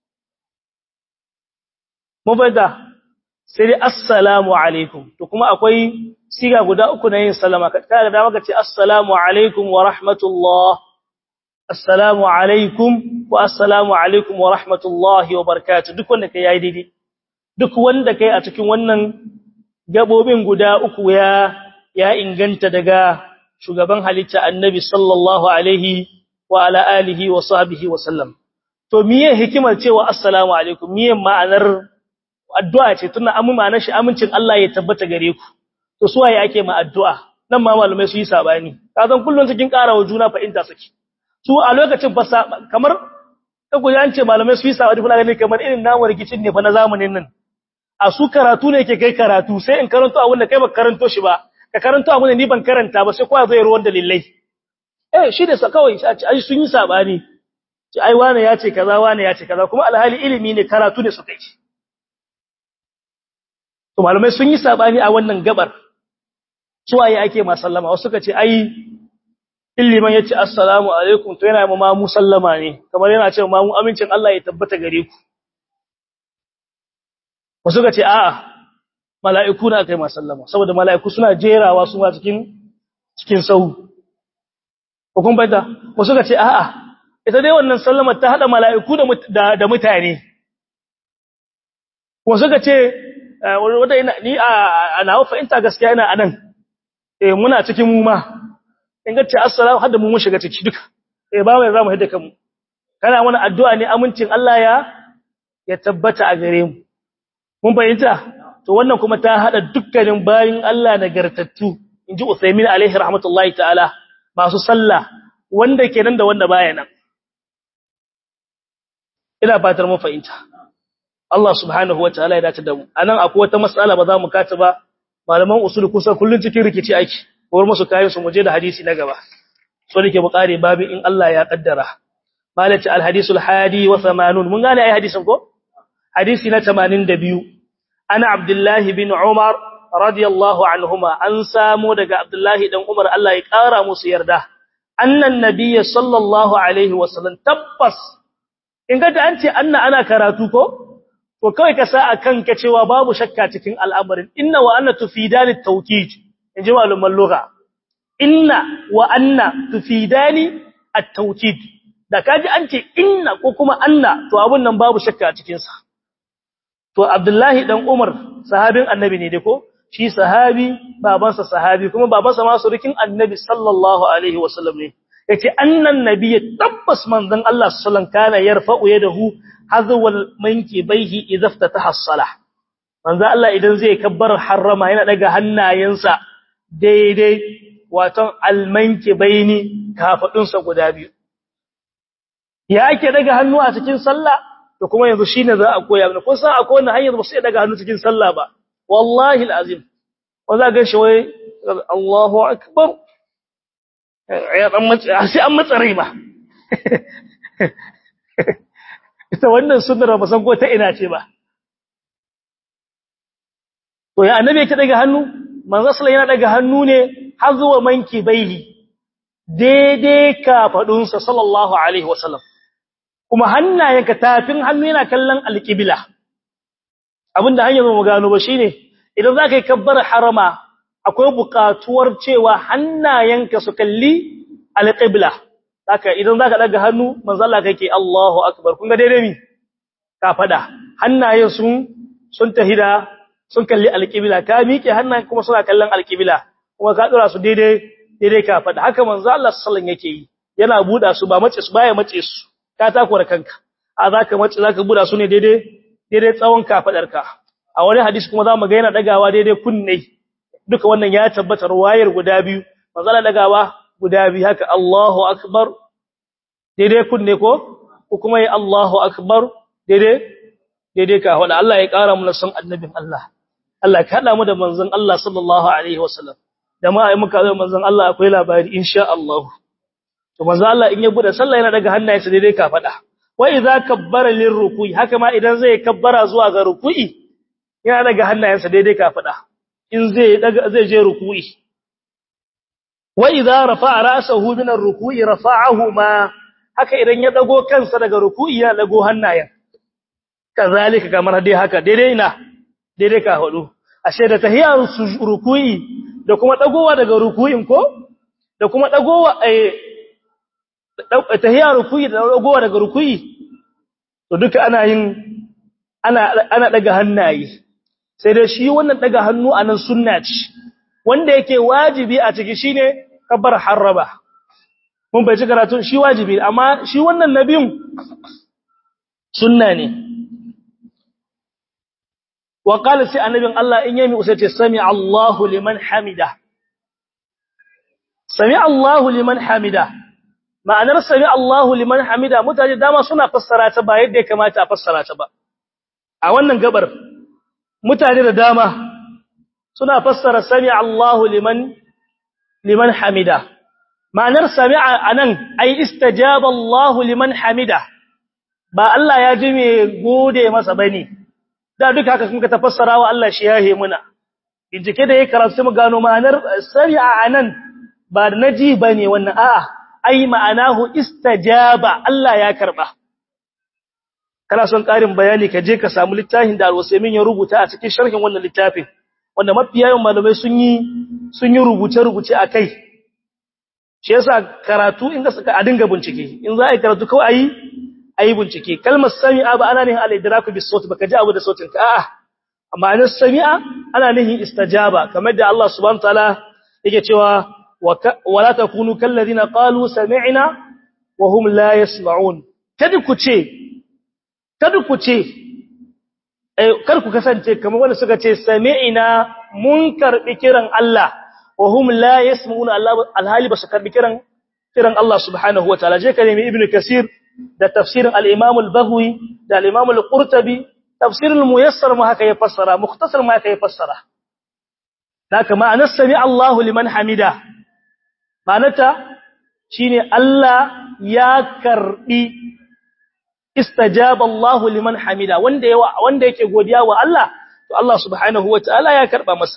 mun fahimta sai dai assalamu alaikum to kuma akwai siga guda uku na yin salama kaga da maka ce assalamu alaikum wa rahmatullah assalamu alaikum wa assalamu alaikum wa rahmatullahi wa barakatuh duk wanda kai yayi daidai duk wanda kai a cikin wannan gabobin guda uku ya ya inganta daga shugaban halitta annabi sallallahu alaihi wa ala alihi wa sahbihi wa sallam to miye hikimar cewa assalamu alaikum miye ma'anar addu'a ce tunda amu ma'anar shi amincin Allah ya tabbata gare ku to su waye ake ma addu'a nan ma malamai su yi sabani kazan kullun cikin karawa juna fa'inta suke su a lokacin ba kamar kago an ce malamai su yi sabani kuna ganin kamar irin namu rikicin ne fa na zamanin nan a su karatu ne yake kai karatu sai in karanto abin da kai ba karanto shi ba ka karanto abin da ni ban karanta ba sai kowa zai ruwan dalilai eh shi da kawai ai sun yi sabani ci ai wane ya ce kaza wane ya ce kaza kuma alhali ilimi ne karatu ne su kai to malamai sun yi sabani a wannan gabar suwaye ake ma sallama wasu suka ce ai illiman yace assalamu alaikum to yana ma mu sallama ne kamar yana cewa ma mu amincin Allah ya tabbata gare ku wasu suka ce a'a mala'iku na kai ma sallama saboda mala'iku suna jerawa su ma cikin cikin sau hukun baita wasu suka ce a'a ita dai wannan sallama ta hada mala'iku da da mutane wasu suka ce wanda ina ni a nawa fahimta gaskiya ina anan eh muna cikin mu ma in ga ce assalamu hadda mu mun shiga ciki duka eh ba mai zamu hidda kanmu kana mana addu'a ne amincin Allah ya ya tabbata a gare mu mun fahimta to wannan kuma ta hada dukkanin bayin Allah nagartattu inji Usaymin alaihi rahmatullahi ta'ala masu sallah wanda kenan da wanda baya nan ina fatar mun fahimta Allah subhanahu wataala ya dace da mu anan akwai wata mas'ala ba za mu kata ba malaman usul kusa kullun cikin rikici ake ko musu kayan su muje da hadisi na gaba so dake mu kare babu in Allah ya kaddara malati al hadisul hadi wa 80 mun gane ai hadisin ko hadisi na 82 ana abdullahi bin umar radiyallahu anhuma an samu daga abdullahi dan umar Allah ya kara musu yarda annan nabiyyi sallallahu alaihi wasallam tabbas in ga an ce anna ana karatu ko to kawai ka sa akan ka cewa babu shakka cikin al'amarin inna wa anna tufidani tawkid inji maluman lugha inna wa anna tufidani at-tawkid da kaji an ce inna ko kuma anna to abun nan babu shakka cikin sa to abdullahi dan umar sahabin annabi ne dai ko shi sahabi babansa sahabi kuma babansa ma surukin annabi sallallahu alaihi wasallam ne yace annan nabiyyi tabbas manzon Allah sallallahu alaihi kana yarfa'u yadahu hazwal mankibaihi idza ftataha as-salah manzon Allah idan zai kabbar harrama yana daga hannayensa daidai waton almankibaini kafadunsa guda biyu ya ake daga hannu a cikin sallah to kuma yanzu shine za a koya mana kun san akwai wannan hanyar ba sai daga hannu cikin sallah ba wallahi alazim wanda ga shi wai Allahu akbar ya dan matsi sai an matsa rai ba ita wannan sunnar ba san ko ta ina ce ba to ya annabi yake daga hannu manzo sallallahu yana daga hannu ne har zuwa manki baihi daidai ka fadunsa sallallahu alaihi wasallam kuma hannayenka tafin hannu yana kallon alqibla abinda hanyar mu gano ba shine idan zaka yi kabbar harama akwai buƙatuwar cewa hannayenka su kalli alqibla haka idan zaka daga hannu manzo Allah kake Allahu akbar kun ga daidai mi ka fada hannayen sun sun tahida sun kalli alqibla ka miƙe hannayen kuma suna kallon alqibla kuma ka dora su daidai daidai ka fada haka manzo Allah sallallahu yake yi yana buda su ba mace su baya mace su ka takura kanka a zaka mace zaka buda su ne daidai daidai tsawon kafadarka a wani hadisi kuma zamu ga yana dagawa daidai kunne duka wannan ya tabbata ruwayar guda biyu manzo Allah dagawa guda biyu haka Allahu akbar daidai kunne ko ko kuma yi Allahu akbar daidai daidai ka wanda Allah ya kara mu san annabin Allah Allah ka hada mu da manzon Allah sallallahu alaihi wasallam da ma ai muka zo manzon Allah akwai labari insha Allah to manzon Allah in ya bude sallah yana daga hannayensa daidai ka fada wa idza kabbara lirruku'i haka ma idan zai kabbara zuwa ga ruku'i yana daga hannayensa daidai ka fada in zai daga zai je ruku'i wa idza rafa'a ra'sahu min ar-ruku'i rafa'ahu ma haka idan ya dago kansa daga ruku'i ya dago hannayen kazalika kamar dai haka daidai na daidai ka hudu ashe da tahiyar ruku'i da kuma dagowa daga ruku'in ko da kuma dagowa eh tahiyar ruku'i da dagowa daga ruku'i to duka ana yin ana ana daga hannaye sai dai shi wannan daga hannu anan sunna ce wanda yake wajibi a ciki shine kabbar harraba mun bai ci karatu shi wajibi amma shi wannan nabiyun sunna ne wa qala sai annabin Allah in yami usace sami Allahu liman hamida sami Allahu liman hamida ma'anar sami Allahu liman hamida mutane dama suna fassara ta ba yadda ya kamata a fassara ta ba a wannan gabar mutane da dama suna fassara sami Allahu liman liman hamida ma'anar sami'a anan ai istajaba Allahu liman hamida ba Allah ya ji me gode masa bane da duka haka kun ka tafassara wa Allah shi yahe muna bincike da yake karatu mu gano ma'anar sami'a anan ba naji bane wannan a'a ai ma'anahu istajaba Allah ya karba kana son karin bayani ka je ka samu littafin da Al-Usaymin ya rubuta a cikin sharhin wannan littafin wanda mafiyayen malamai sun yi sun yi rubuce-rubuce a kai shi yasa karatu inda suka a dinga bincike in za a yi karatu kawai ayi ayi bincike kalmar sami'a ba ana nihin al-idraku bis sawt baka ji abu da sautin ka a'a amma an sami'a ana nihin istajaba kamar da Allah subhanahu wataala yake cewa wala takunu kal ladina qalu sami'na wa hum la yasma'un kada ku ce kada ku ce kar ku kasance kamar wanda suka ce sami'ina mun karbi kiran Allah wa hum la yasma'una Allah alhali ba su karbi kiran kiran Allah subhanahu wa ta'ala je ka nemi ibnu kasir da tafsirin al-imam al-baghwi da al-imam al-qurtubi tafsir al-muyassar ma haka ya fassara mukhtasar ma haka ya fassara haka ma'anar sami Allahu liman hamida ma'anata shine Allah ya karbi istajaba Allahu liman hamida wanda yawa wanda yake godiya wa Allah to Allah subhanahu wa ta'ala ya karba masa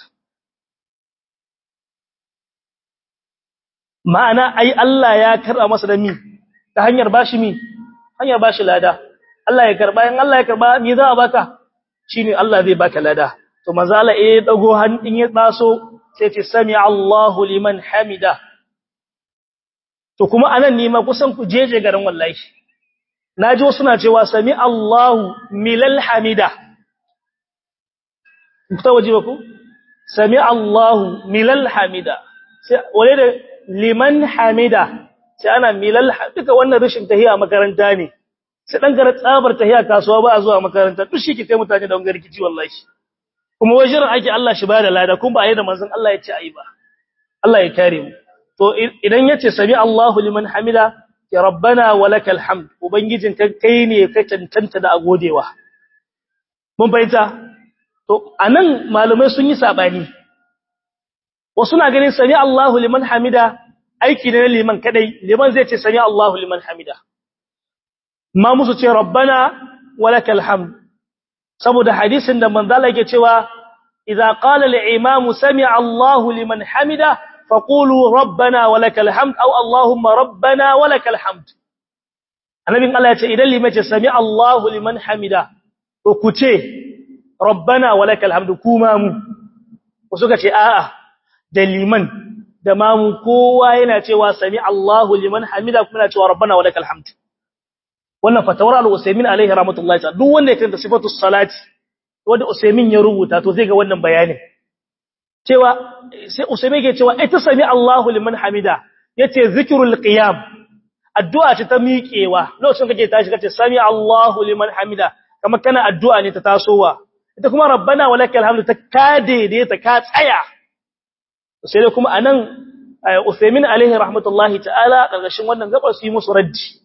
ma'ana ai Allah ya karba masa da mi ta hanyar bashi mi hanyar bashi lada Allah ya karba in Allah ya karba mi za a baka shine Allah zai baka lada to manzo Allah eh dago hannun ya taso sai ce sami Allahu liman hamida to kuma anan ne ma kusan ku jeje garin wallahi naji wasu na cewa sami Allahu milal hamida ku ta waje ba ku sami Allahu milal hamida sai wale da liman hamida sai ana milal duka wannan rashin tahiya makaranta ne sai dan gara tsabar tahiya kasuwa ba a zuwa makaranta duk shi ke kai mutane da wangar kici wallahi kuma wajen ake Allah shi bada lada kun ba a yi da manzon Allah ya ce ayi ba Allah ya kare mu to idan yace sami Allahu liman hamida ya rabbana walakal hamd ubangijin ka kai ne ka tantanta da agodewa mun bayyana to anan malumai sun yi sabani wasu na ganin sami Allahu liman hamida aiki ne liman kadai liman zai ce sami Allahu liman hamida ma musu ce rabbana walakal hamd saboda hadisin da manzala yake cewa idza qala al-imamu sami'a Allahu liman hamida faqulu rabbana walakal hamd aw allahumma rabbana walakal hamd annabin Allah ya ce idan liman ce sami Allahu liman hamida to ku ce rabbana walakal hamdu kuma mu ku suka ce a'a da liman da mamu kowa yana cewa sami Allahu liman hamida kuma yana cewa rabbana walakal hamdu wannan fatawar al-Usaymin alaihi rahmatullahi ta'ala duk wanda ya kanta sifatu salati wanda Usaymin ya rubuta to zai ga wannan bayanin cewa sai Usaymin yake cewa ita sami Allahu liman hamida yace zikrul qiyam addu'a ce ta miƙewa lokacin kake tashi kace sami Allahu liman hamida kamar kana addu'a ne ta tasowa ita kuma rabbana walakal hamdu ta kade da ta ka tsaya sai dai kuma anan Usaymin alaihi rahmatullahi ta'ala karkashin wannan gabar su yi musu raddi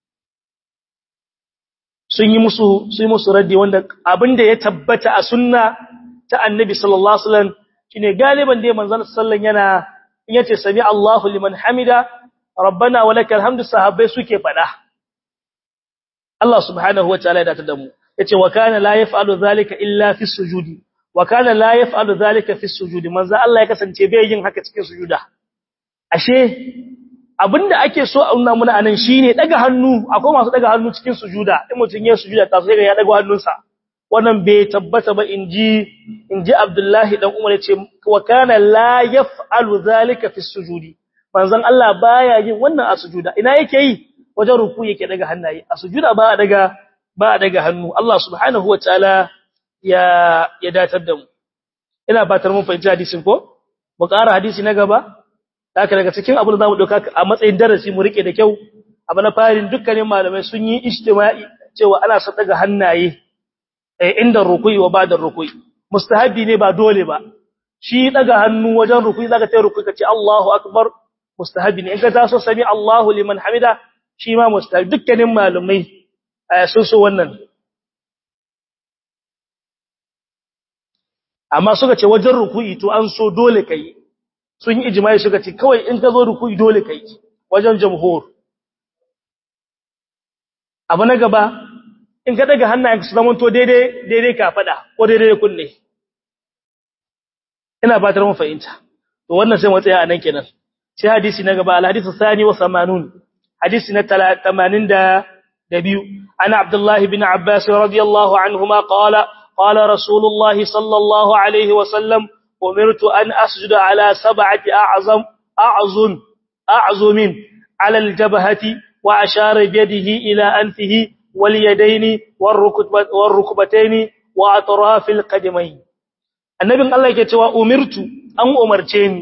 sun yi musu sun yi musu raddi wanda abinda ya tabbata a sunna ta annabi sallallahu alaihi wasallam shine galiban dai manzon sallallahu yana in yace sami Allahu liman hamida rabbana walakal hamdu sahabbai suke fada Allah subhanahu wataala ya dace da mu yace wa kana la yaf'alu zalika illa fi sujudi wa kana la yaf'alu zalika fi sujudi manzo Allah ya kasance bai yin haka cikin sujuda ashe abinda ake so a nuna muna anan shine daga hannu akwai masu daga hannu cikin sujuda in mutun ya sujuda ta sai ga ya daga hannunsa wannan bai tabbata ba inji inji Abdullahi dan Umar yace wa kana la yaf'alu zalika fi sujudi manzon Allah baya yin wannan a sujuda ina yake yi wajen ruku yake daga hannaye a sujuda ba daga ba daga hannu Allah subhanahu wataala ya ya datar da mu ina fatar mun fahimci hadisin ko mu ƙara hadisi na gaba haka daga cikin abin da zamu dauka a matsayin darasi mu rike da kyau abu na farin dukkanin malamai sun yi ijtima'i cewa ana sa daga hannaye inda ruku'i wa ba'da ruku'i mustahabi ne ba dole ba shi daga hannu wajen ruku'i zaka tayi ruku'i kace Allahu akbar mustahabi ne in ka taso sami Allahu liman hamida shi ma mustahabi dukkanin malamai sun so wannan amma suka ce wajen ruku'i to an so dole kai sun yi ijma'i suka ce kawai in ka zo ruku'i dole kai wajen jamhur abu na gaba in ka daga hannayen su zama to daidai daidai ka fada ko daidai kunne ina fatar mun fahimta to wannan sai mu tsaya anan kenan sai hadisi na gaba al-hadithu thani wa 80 hadisi na 82 ana abdullah ibn abbas radiyallahu anhuma qala qala rasulullah sallallahu alaihi wa sallam أمرت أن أسجد على سبعة أعظم أعظم أعظم على الجبهة وأشار بيده إلى أنفه واليدين والركبتين وأطراف القدمين النبي الله يكتوى أمرت أن أمرتين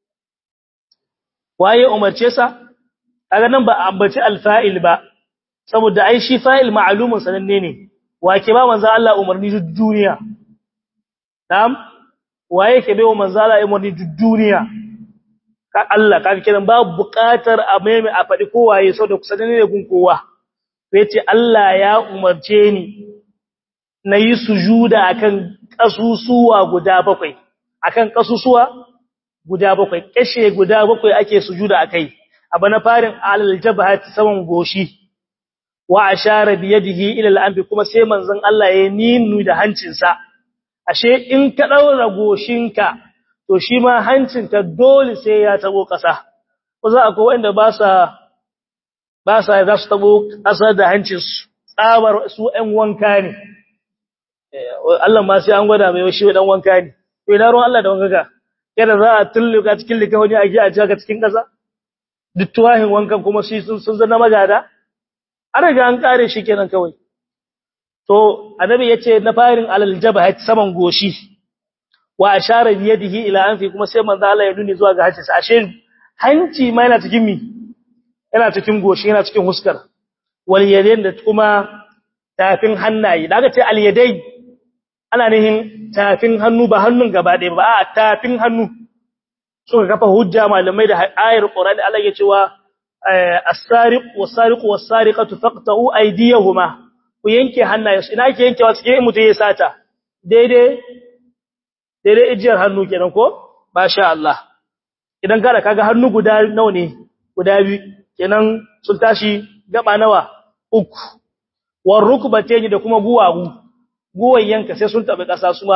waye umarce sa kaga nan ba ambaci alfa'il ba saboda ai shi fa'il ma'lumun sananne ne wake ba manzo Allah umarni duniya na'am waye ke baiwa manzala ya murni duniya ka Allah ka kiran babu buƙatar a maime a faɗi kowaye sau da kusa ne gun kowa sai ce Allah ya umarce ni na yi sujuda akan kasusuwa guda bakwai akan kasusuwa guda bakwai kashe guda bakwai ake sujuda akai abu na farin alal jabhati saman goshi wa ashara bi yadihi ila al-anfi kuma sai manzon Allah ya ninu da hancinsa ashe in ka daura goshinka to shi ma hancinka dole sai ya tabo kasa ko za akwai wanda ba sa ba sa za su tabo kasa da hancinsu tsabar su ɗan wanka ne Allah ma sai an gwada mai shi ɗan wanka ne to ina ruwan Allah da wanka ka kada za a tulluka cikin likawani a ji a jaka cikin kasa duk tuwahin wankan kuma shi sun sun zana magada an riga an kare shi kenan kawai to annabi yace na farin alal jabhat saman goshi wa ashara bi yadihi ila anfi kuma sai manzo Allah ya nuni zuwa ga hanci sa ashe hanci ma yana cikin mi yana cikin goshi yana cikin huskar wal yadayn da kuma tafin hannaye daga ce al yadayn ana nihin tafin hannu ba hannun gaba ɗaya ba a tafin hannu suka kafa hujja malamai da ayar Qur'ani Allah ya cewa as-sariq was-sariqu was-sariqatu faqta'u aydiyahuma ku yanke hannayensu ina ke yankewa cikin mutum ya sata daidai daidai ijiyar hannu kenan ko masha Allah idan kada kaga hannu guda nawa ne guda biyu kenan sun tashi gaba nawa uku war rukbatayn da kuma guwagu guwan yanka sai sun tabi kasa su ma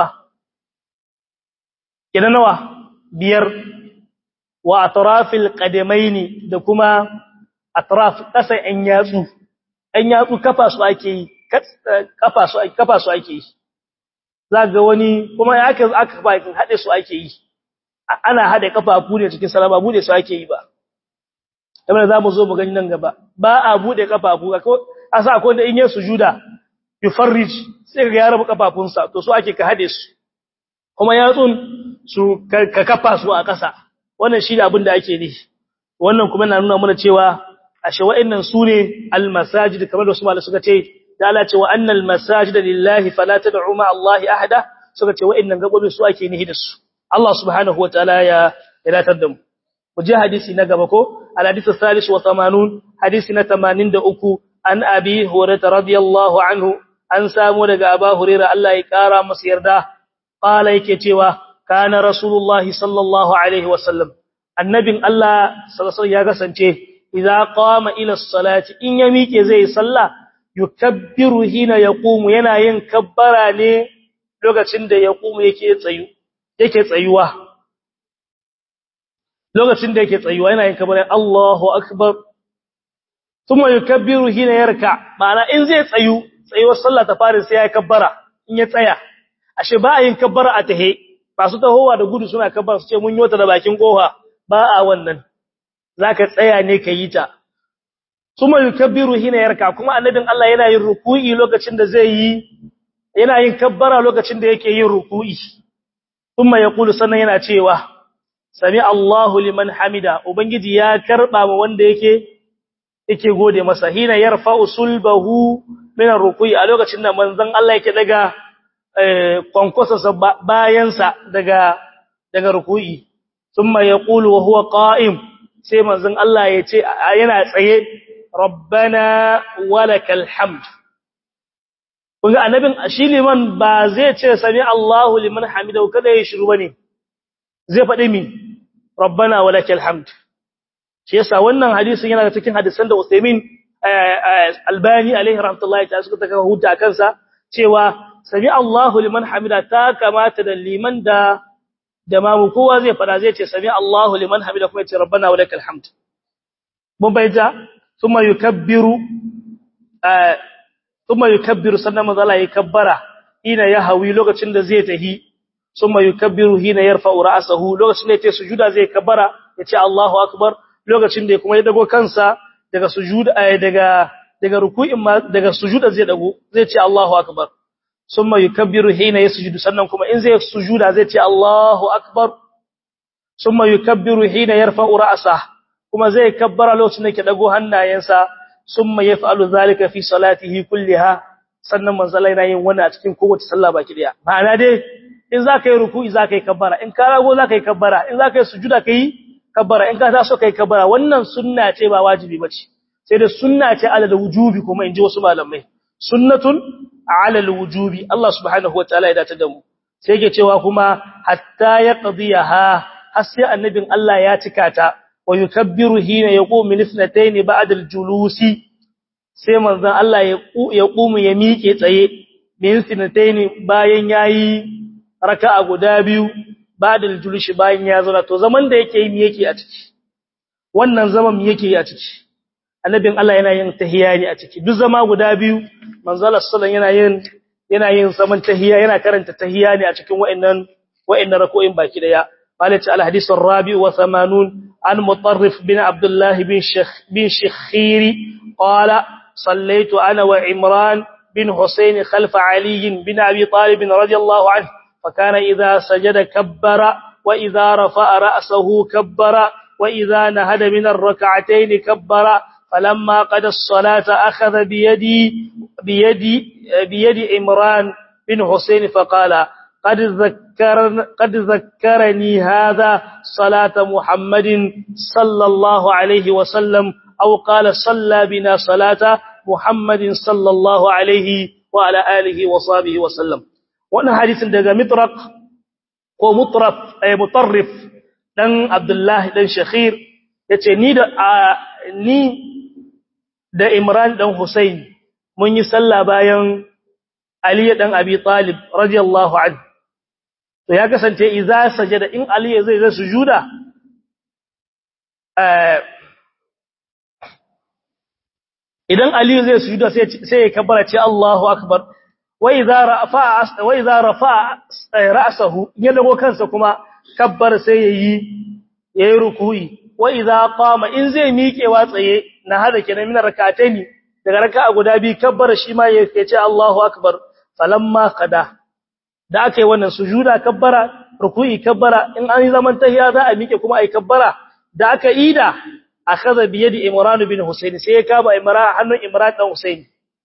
kenan nawa biyar wa atrafil qadamaini da kuma atraf kasa yan yatsu ɗan yatsu kafa su ake yi kafa su kafa su ake yi za ga wani kuma ya aka aka bakin hade su ake yi ana hade kafafu ne cikin salama bude su ake yi ba kamar za mu zo mu gani nan gaba ba a bude kafafu a sa akwai da in yi sujuda yufarrij sai ga ya rabu kafafunsa to su ake ka hade su kuma yatsun su ka kafa su a ƙasa wannan shi da abin da ake ne wannan kuma na nuna mana cewa ashe wa'annan su ne almasajid kamar da su malai suka ce da Allah ce wa annal masajida lillahi fala tad'u ma Allah ahada suka ce wa'annan gabobin su ake nihi da su Allah subhanahu wataala ya iratar da mu mu je hadisi na gaba ko al hadith salis wa 80 hadisi na 83 an abi hurairah radiyallahu anhu an samu daga aba hurairah Allah ya kara masa yarda qala yake cewa kana rasulullahi sallallahu alaihi wasallam annabin Allah sallallahu ya kasance idza qama ila salati in ya mike zai salla yukabbiru hina yaqumu yana yin kabbara ne lokacin da yaqumu yake tsayu yake tsayuwa lokacin da yake tsayuwa yana yin kabbara Allahu akbar thumma yukabbiru hina yarka ma'ana in zai tsayu tsayuwar sallah ta fara sai ya kabbara in ya tsaya ashe ba a yin kabbara a tahe masu tahowa da gudu suna kabbara su ce mun yota da bakin kofa ba a wannan zaka tsaya ne ka yi ta kuma yukabbiru hina yarka kuma annabin Allah yana yin ruku'i lokacin da zai yi yana yin kabbara lokacin da yake yin ruku'i kuma yaqulu sannan yana cewa sami Allahu liman hamida ubangiji ya karba mu wanda yake yake gode masa hina yarfa'u sulbahu min ruku'i a lokacin da manzon Allah yake daga kwankwasa bayansa daga daga ruku'i thumma yaqulu wa huwa qa'im sai manzon Allah ya ce yana tsaye rabbana walakal hamd kunga annabin shi liman ba zai ce sami Allahu liman hamidahu kada ya shiru bane zai faɗi mi rabbana walakal hamd shi yasa wannan hadisin yana cikin hadisan da Usaimin Albani alaihi rahmatullahi ta suka taka huta kansa cewa sami Allahu liman hamida ta kamata da liman da da mamu kowa zai fada zai ce sami Allahu liman hamida kuma ya ce rabbana wa lakal hamd mun bayyana thumma yukabbiru thumma yukabbiru sannan manzo Allah ya kabbara ina ya hawi lokacin da zai tahi thumma yukabbiru hina yarfa'u ra'sahu lokacin da yake sujuda zai kabbara ya ce Allahu akbar lokacin da kuma ya dago kansa daga sujuda daga daga ruku'in ma daga sujuda zai dago zai ce Allahu akbar summa yukabbiru hina yasjudu sannan kuma in zai sujuda zai ce Allahu akbar summa yukabbiru hina yarfa'u ra'sah kuma zai kabbara lokacin da yake dago hannayensa summa yaf'alu zalika fi salatihi kulliha sannan manzala yana yin wannan a cikin kowace sallah baki daya ma'ana dai in zaka yi ruku'i zaka yi kabbara in ka rago zaka yi kabbara in zaka yi sujuda kai kabbara in ka taso kai kabbara wannan sunna ce ba wajibi bace sai da sunna ce ala da wujubi kuma inji wasu malamai sunnatun ala alwujubi Allah subhanahu wataala ya dace da mu sai yake cewa kuma hatta ya qadiyaha har sai annabin Allah ya cika ta wa yukabbiru hina yaqumu min ithnatayn ba'da aljulusi sai manzon Allah ya ya qumu ya miƙe tsaye min ithnatayn bayan yayi raka'a guda biyu ba'da aljulusi bayan ya zauna to zaman da yake yi yake a ciki wannan zaman yake yi a ciki annabin Allah yana yin tahiyya ne a ciki duk zama guda biyu manzala sallan yana yin yana yin zaman tahiyya yana karanta tahiyya ne a cikin wa'annan wa'annan rako'in baki daya malaka al hadith ar-rabi wa 80 an mutarrif bin abdullah bin shekh bin shekhiri qala sallaytu ana wa imran bin husayn khalf ali bin abi talib radiyallahu anhu فكان إذا سجد كبر وإذا رفع رأسه كبر وإذا نهد من الركعتين كبر فلما قد الصلاة أخذ بيدي بيدي بيد عمران بن حسين فقال قد ذكر قد ذكرني هذا صلاة محمد صلى الله عليه وسلم أو قال صلى بنا صلاة محمد صلى الله عليه وعلى آله وصحبه وسلم wannan hadisin daga mitraq ko mutraf ay mutarrif dan abdullah dan shakhir yace ni da ni da Imran dan Hussein mun yi sallah bayan Ali dan Abi Talib radiyallahu anhu to ya kasance idza sajada in Ali zai zai sujuda eh idan aliyu zai sujuda sai sai ya kabbara ce Allahu akbar wa idza rafa wa idza rafa ra'sahu ya dago kansa kuma kabbar sai yayi yayi ruku'i wa idza qama in zai miƙewa tsaye na hada kenan min rak'ataini daga raka'a guda bi kabbar shi ma ya ce Allahu akbar falamma qada da aka yi wannan sujuda kabbara ruku'i kabbara in an yi zaman tahiya za a miƙe kuma ai kabbara da aka ida akhadha bi yadi imran bin husayn sai ya kama imran hannun imran dan husayn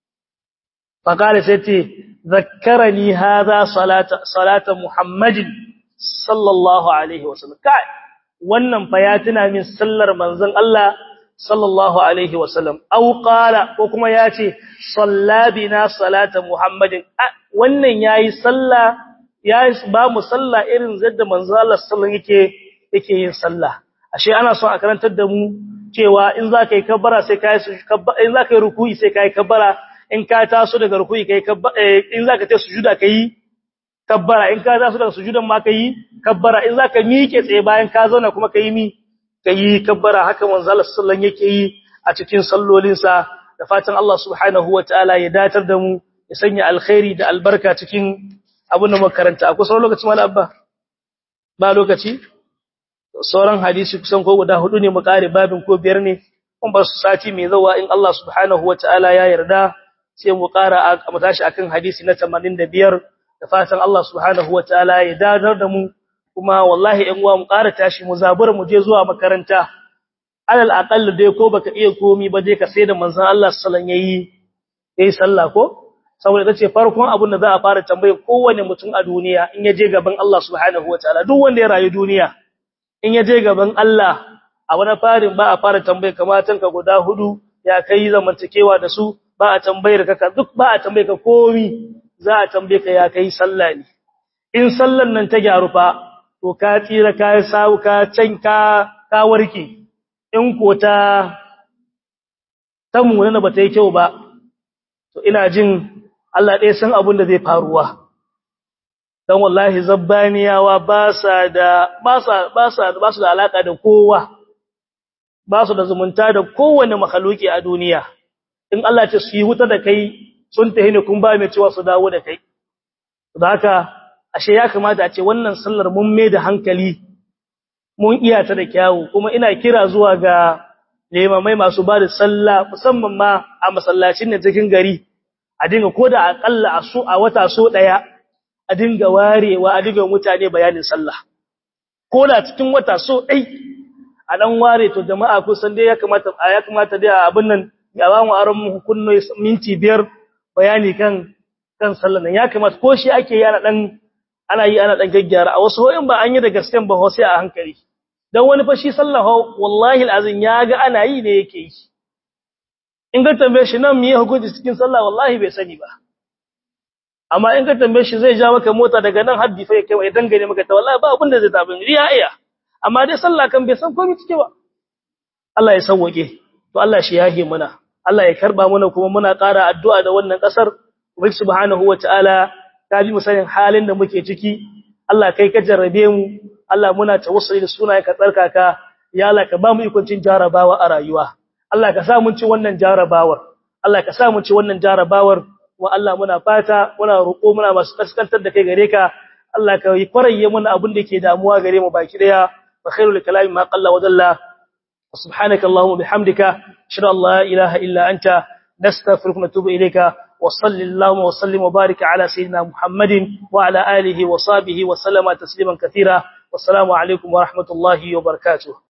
fa kale sai ce zakkarani hadha salata salata muhammadin sallallahu alaihi wasallam kai wannan fa ya tuna min sallar manzon Allah sallallahu alaihi wasallam aw qala ko kuma yace sallabina salata muhammadin wannan yayi sallah yayi ba mu sallah irin zadda manzon Allah sallallahu yake yake yin sallah ashe ana so a karantar da mu cewa in za ka yi kabbara sai ka yi in za ka yi ruku'i sai ka yi kabbara in ka taso daga ruku'i kai kabbara in za ka ta sujuda ka yi kabbara in ka taso daga sujudan ma ka yi kabbara in za ka miƙe tsaye bayan ka zauna kuma ka yi mi ka yi kabbara haka manzo Allah sallallahu yake yi a cikin sallolinsa da fatan Allah subhanahu wataala ya datar da mu ya sanya alkhairi da albarka cikin abin da makaranta akwai sauran lokaci mala abba ba lokaci sauran hadisi kusan ko guda hudu ne mu kare babin ko biyar ne kun ba su sati mai zawa in Allah subhanahu wataala ya yarda sai mu kara mu tashi akan hadisi na 85 da fatan Allah subhanahu wataala ya dadar da mu kuma wallahi in uwa mu kara tashi mu zabura mu je zuwa makaranta alal aqall dai ko baka iya komi ba dai ka sai da manzon Allah sallallahu alaihi yayi sallah ko saboda tace farkon abin da za a fara tambaye kowanne mutum a duniya in ya je gaban Allah subhanahu wataala duk wanda ya rayu duniya in ya je gaban Allah a wani farin ba a fara tambaye kamatan ka guda hudu ya kai zamantakewa da su ba a tambayar ka duk ba a tambaye ka komi za a tambaye ka ya kai sallah ne in sallan nan ta gyaru fa to ka tsira ka sawu ka can ka ka warke in ko ta ta munana ba ta yi kyau ba to ina jin Allah ɗaya san abin da zai faruwa dan wallahi zabbaniyawa ba sa da ba sa ba sa ba su da alaka da kowa ba su da zumunta da kowanne makhluki a duniya in Allah ce su yi wuta da kai sun tahi ne kun ba mai cewa su dawo da kai da haka ashe ya kamata a ce wannan sallar mun mai da hankali mun iya ta da kyawu kuma ina kira zuwa ga limamai masu ba da sallah musamman ma a masallacin da cikin gari a dinga koda akalla a so a wata so daya a dinga warewa a dinga mutane bayanin sallah ko da cikin wata so dai a dan ware to jama'a kusan dai ya kamata ya kamata dai abin nan ya ba mu aron hukunno minti biyar bayani kan kan sallah nan ya kamata ko shi ake yana dan ana yi ana dan gaggyara a wasu hoyin ba an yi da gasken ba sai a hankali dan wani fa shi sallah wallahi alazin ya ga ana yi ne yake yi in ga tambaye shi nan miye hukunci cikin sallah wallahi bai sani ba amma in ka tambaye shi zai ja maka mota daga nan haddi fa yake wai dangane maka ta wallahi ba abin da zai tabin riya iya amma dai sallah kan bai san komai cike ba Allah ya sauke to Allah shi yahe mana Allah ya karba mana kuma muna ƙara addu'a da wannan kasar ubangi subhanahu wataala ka bi mu sanin halin da muke ciki Allah kai ka jarrabe mu Allah muna tawassuli da sunayen ka tsarkaka ya Allah ka ba mu ikoncin jarabawa a rayuwa Allah ka sa mun ci wannan jarabawar Allah ka sa mun ci wannan jarabawar wa Allah muna fata muna roƙo muna masu kaskantar da kai gare ka Allah ka yi kwaraye mana abin da ke damuwa gare mu baki daya wa khairul kalami ma qalla wa dalla subhanaka allahumma bihamdika ashhadu an la ilaha illa anta nastaghfiruka wa natubu ilayka wa sallallahu wa sallim wa barika ala sayyidina muhammadin wa ala alihi wa sahbihi wa sallama tasliman katira wassalamu alaikum wa rahmatullahi wa barakatuh